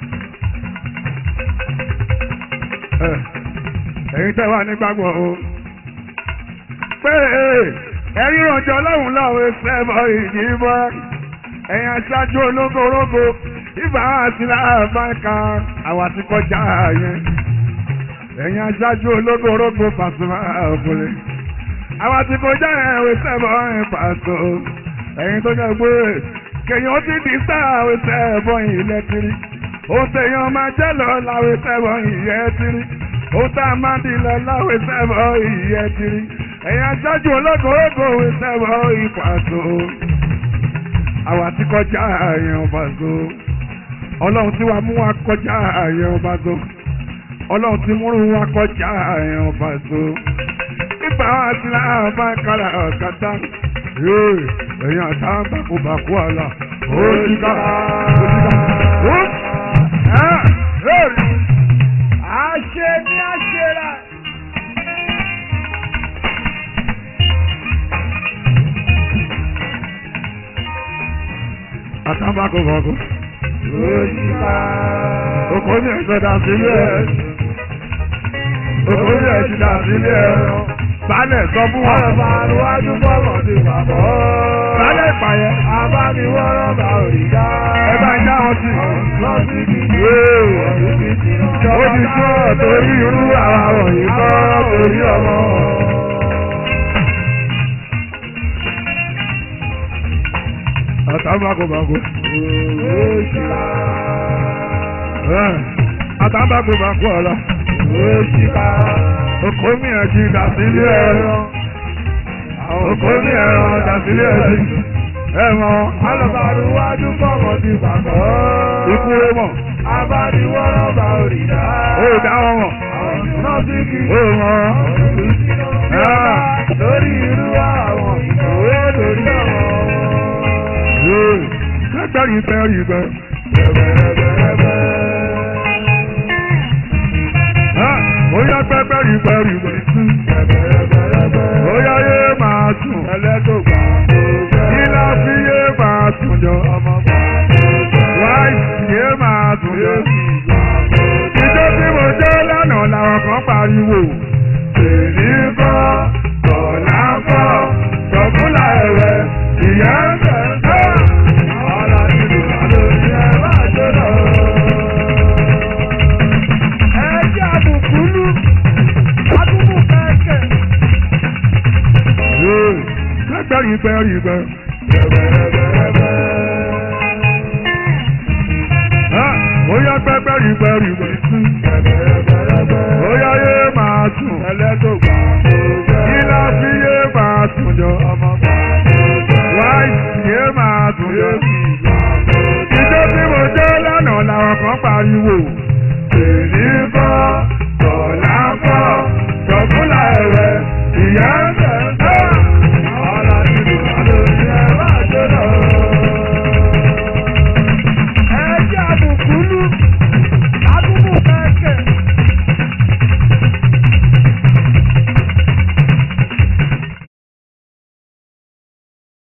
ẹ̀yin tẹ́ wà nígbàgbọ́ o pé ẹ̀yin rànjọ́ ọlọ́run lọ́wọ́ sẹ́ẹ̀bù ìdìbò ẹ̀yin aṣáájú ológorogo ibà àti láàbáńkà àwa ti kọjá yẹn ẹ̀yin aṣáájú ológorogo Pasuma òkúlé àwa ti kọjá yẹn wí sẹ́ẹ̀bù ọ̀yìn pàṣọ ẹ̀yin tó jẹ́ pé kèyàn ó ti di sáà wí sẹ́ẹ̀bù ọ̀yìn lẹ́tìrì ó tẹ̀yàn máa jẹ́ lọ láwé sẹ́ẹ̀bù ọ̀yìn yẹn tìrì ó tá a máa di lọ láwé sẹ́ẹ̀bù ọ̀yìn yẹn tìrì ẹ̀yin aṣáájú ológorogo wí sẹ́ẹ̀bù ọ̀yìn pàṣọ àwa ti kọjá àyàn ọba zo ọlọ́run tí wàá mú wa kọjá àyàn ọba zo ọlọ́run tí múrù wa kọjá àyàn ọba zo nígbà wa ti láàrín bá kára ọ̀kadà ẹ̀yìn àtà bàkúbàkú àlà ó ti ká ó ti ká àṣẹ ní àṣẹ rà. àtàbàkùbàkù. Oko ní ẹ̀sọ́ dà sílé ẹ̀. Oko ní ẹ̀sọ́ dà sílé ẹ̀. Bálẹ̀ sọ fún wọn. Ọ̀rọ̀ àríwájú bọ́ọ̀lù ti pàpọ̀. Bálẹ̀ ìpàyẹ. Abániwọ́rọ̀ bá òrì dá. Ẹ bá já wọn sí. Lọ sí kìí. Ó ti tó torí irú àwọn wọ̀nyí kọ́ torí ọmọ. àtàbàkùbàkù. àtàbàkùbàkù ọ̀la. Oko mi ẹ̀jì dàsílẹ̀ ẹ̀rọ. Oko mi ẹ̀rọ dàsílẹ̀ ẹ̀jì. Ẹ̀wọ̀n alọ́bàrúwájú fọ́mọ̀ ti pàkọ́. Ikú rẹ̀ mọ̀. Abániwọ́rọ̀ bá òrì dá. Ó dá wọn mọ̀. Náà sí kí. Ó wọn. Lórí irú àwọn ìkòwé lórí àwọn gbẹ́gbẹ́rì gbẹ́rì gbẹ́. Oya gbẹ́gbẹ́rì gbẹ́rì gbẹ́. Oya yé máa sùn. Ẹlẹ́dọ̀gbà. Kílá fi yé máa sùn jọ. Wáìsì yé máa sùn jọ. Ìjọ tí mo jẹ́ lánàá làwọn kan pariwo. Èmi kọ́, Bọ̀lá kọ́, Sọ̀kúnlá ẹ̀rẹ̀, ìyá ń bẹ̀ ń bẹ̀. gbẹ́rì gbẹ́rì gbẹ́. Bóyá gbẹ́gbẹ́rì gbẹ́rì gbẹ́. Bóyá yé máa sùn. Ẹlẹ́dọ̀gbà. Kílá fi yé máa sùn jọ. Wáìsì yé máa sùn jọ. Ìjọ tí mo jẹ́ lánàá làwọn kan pariwo.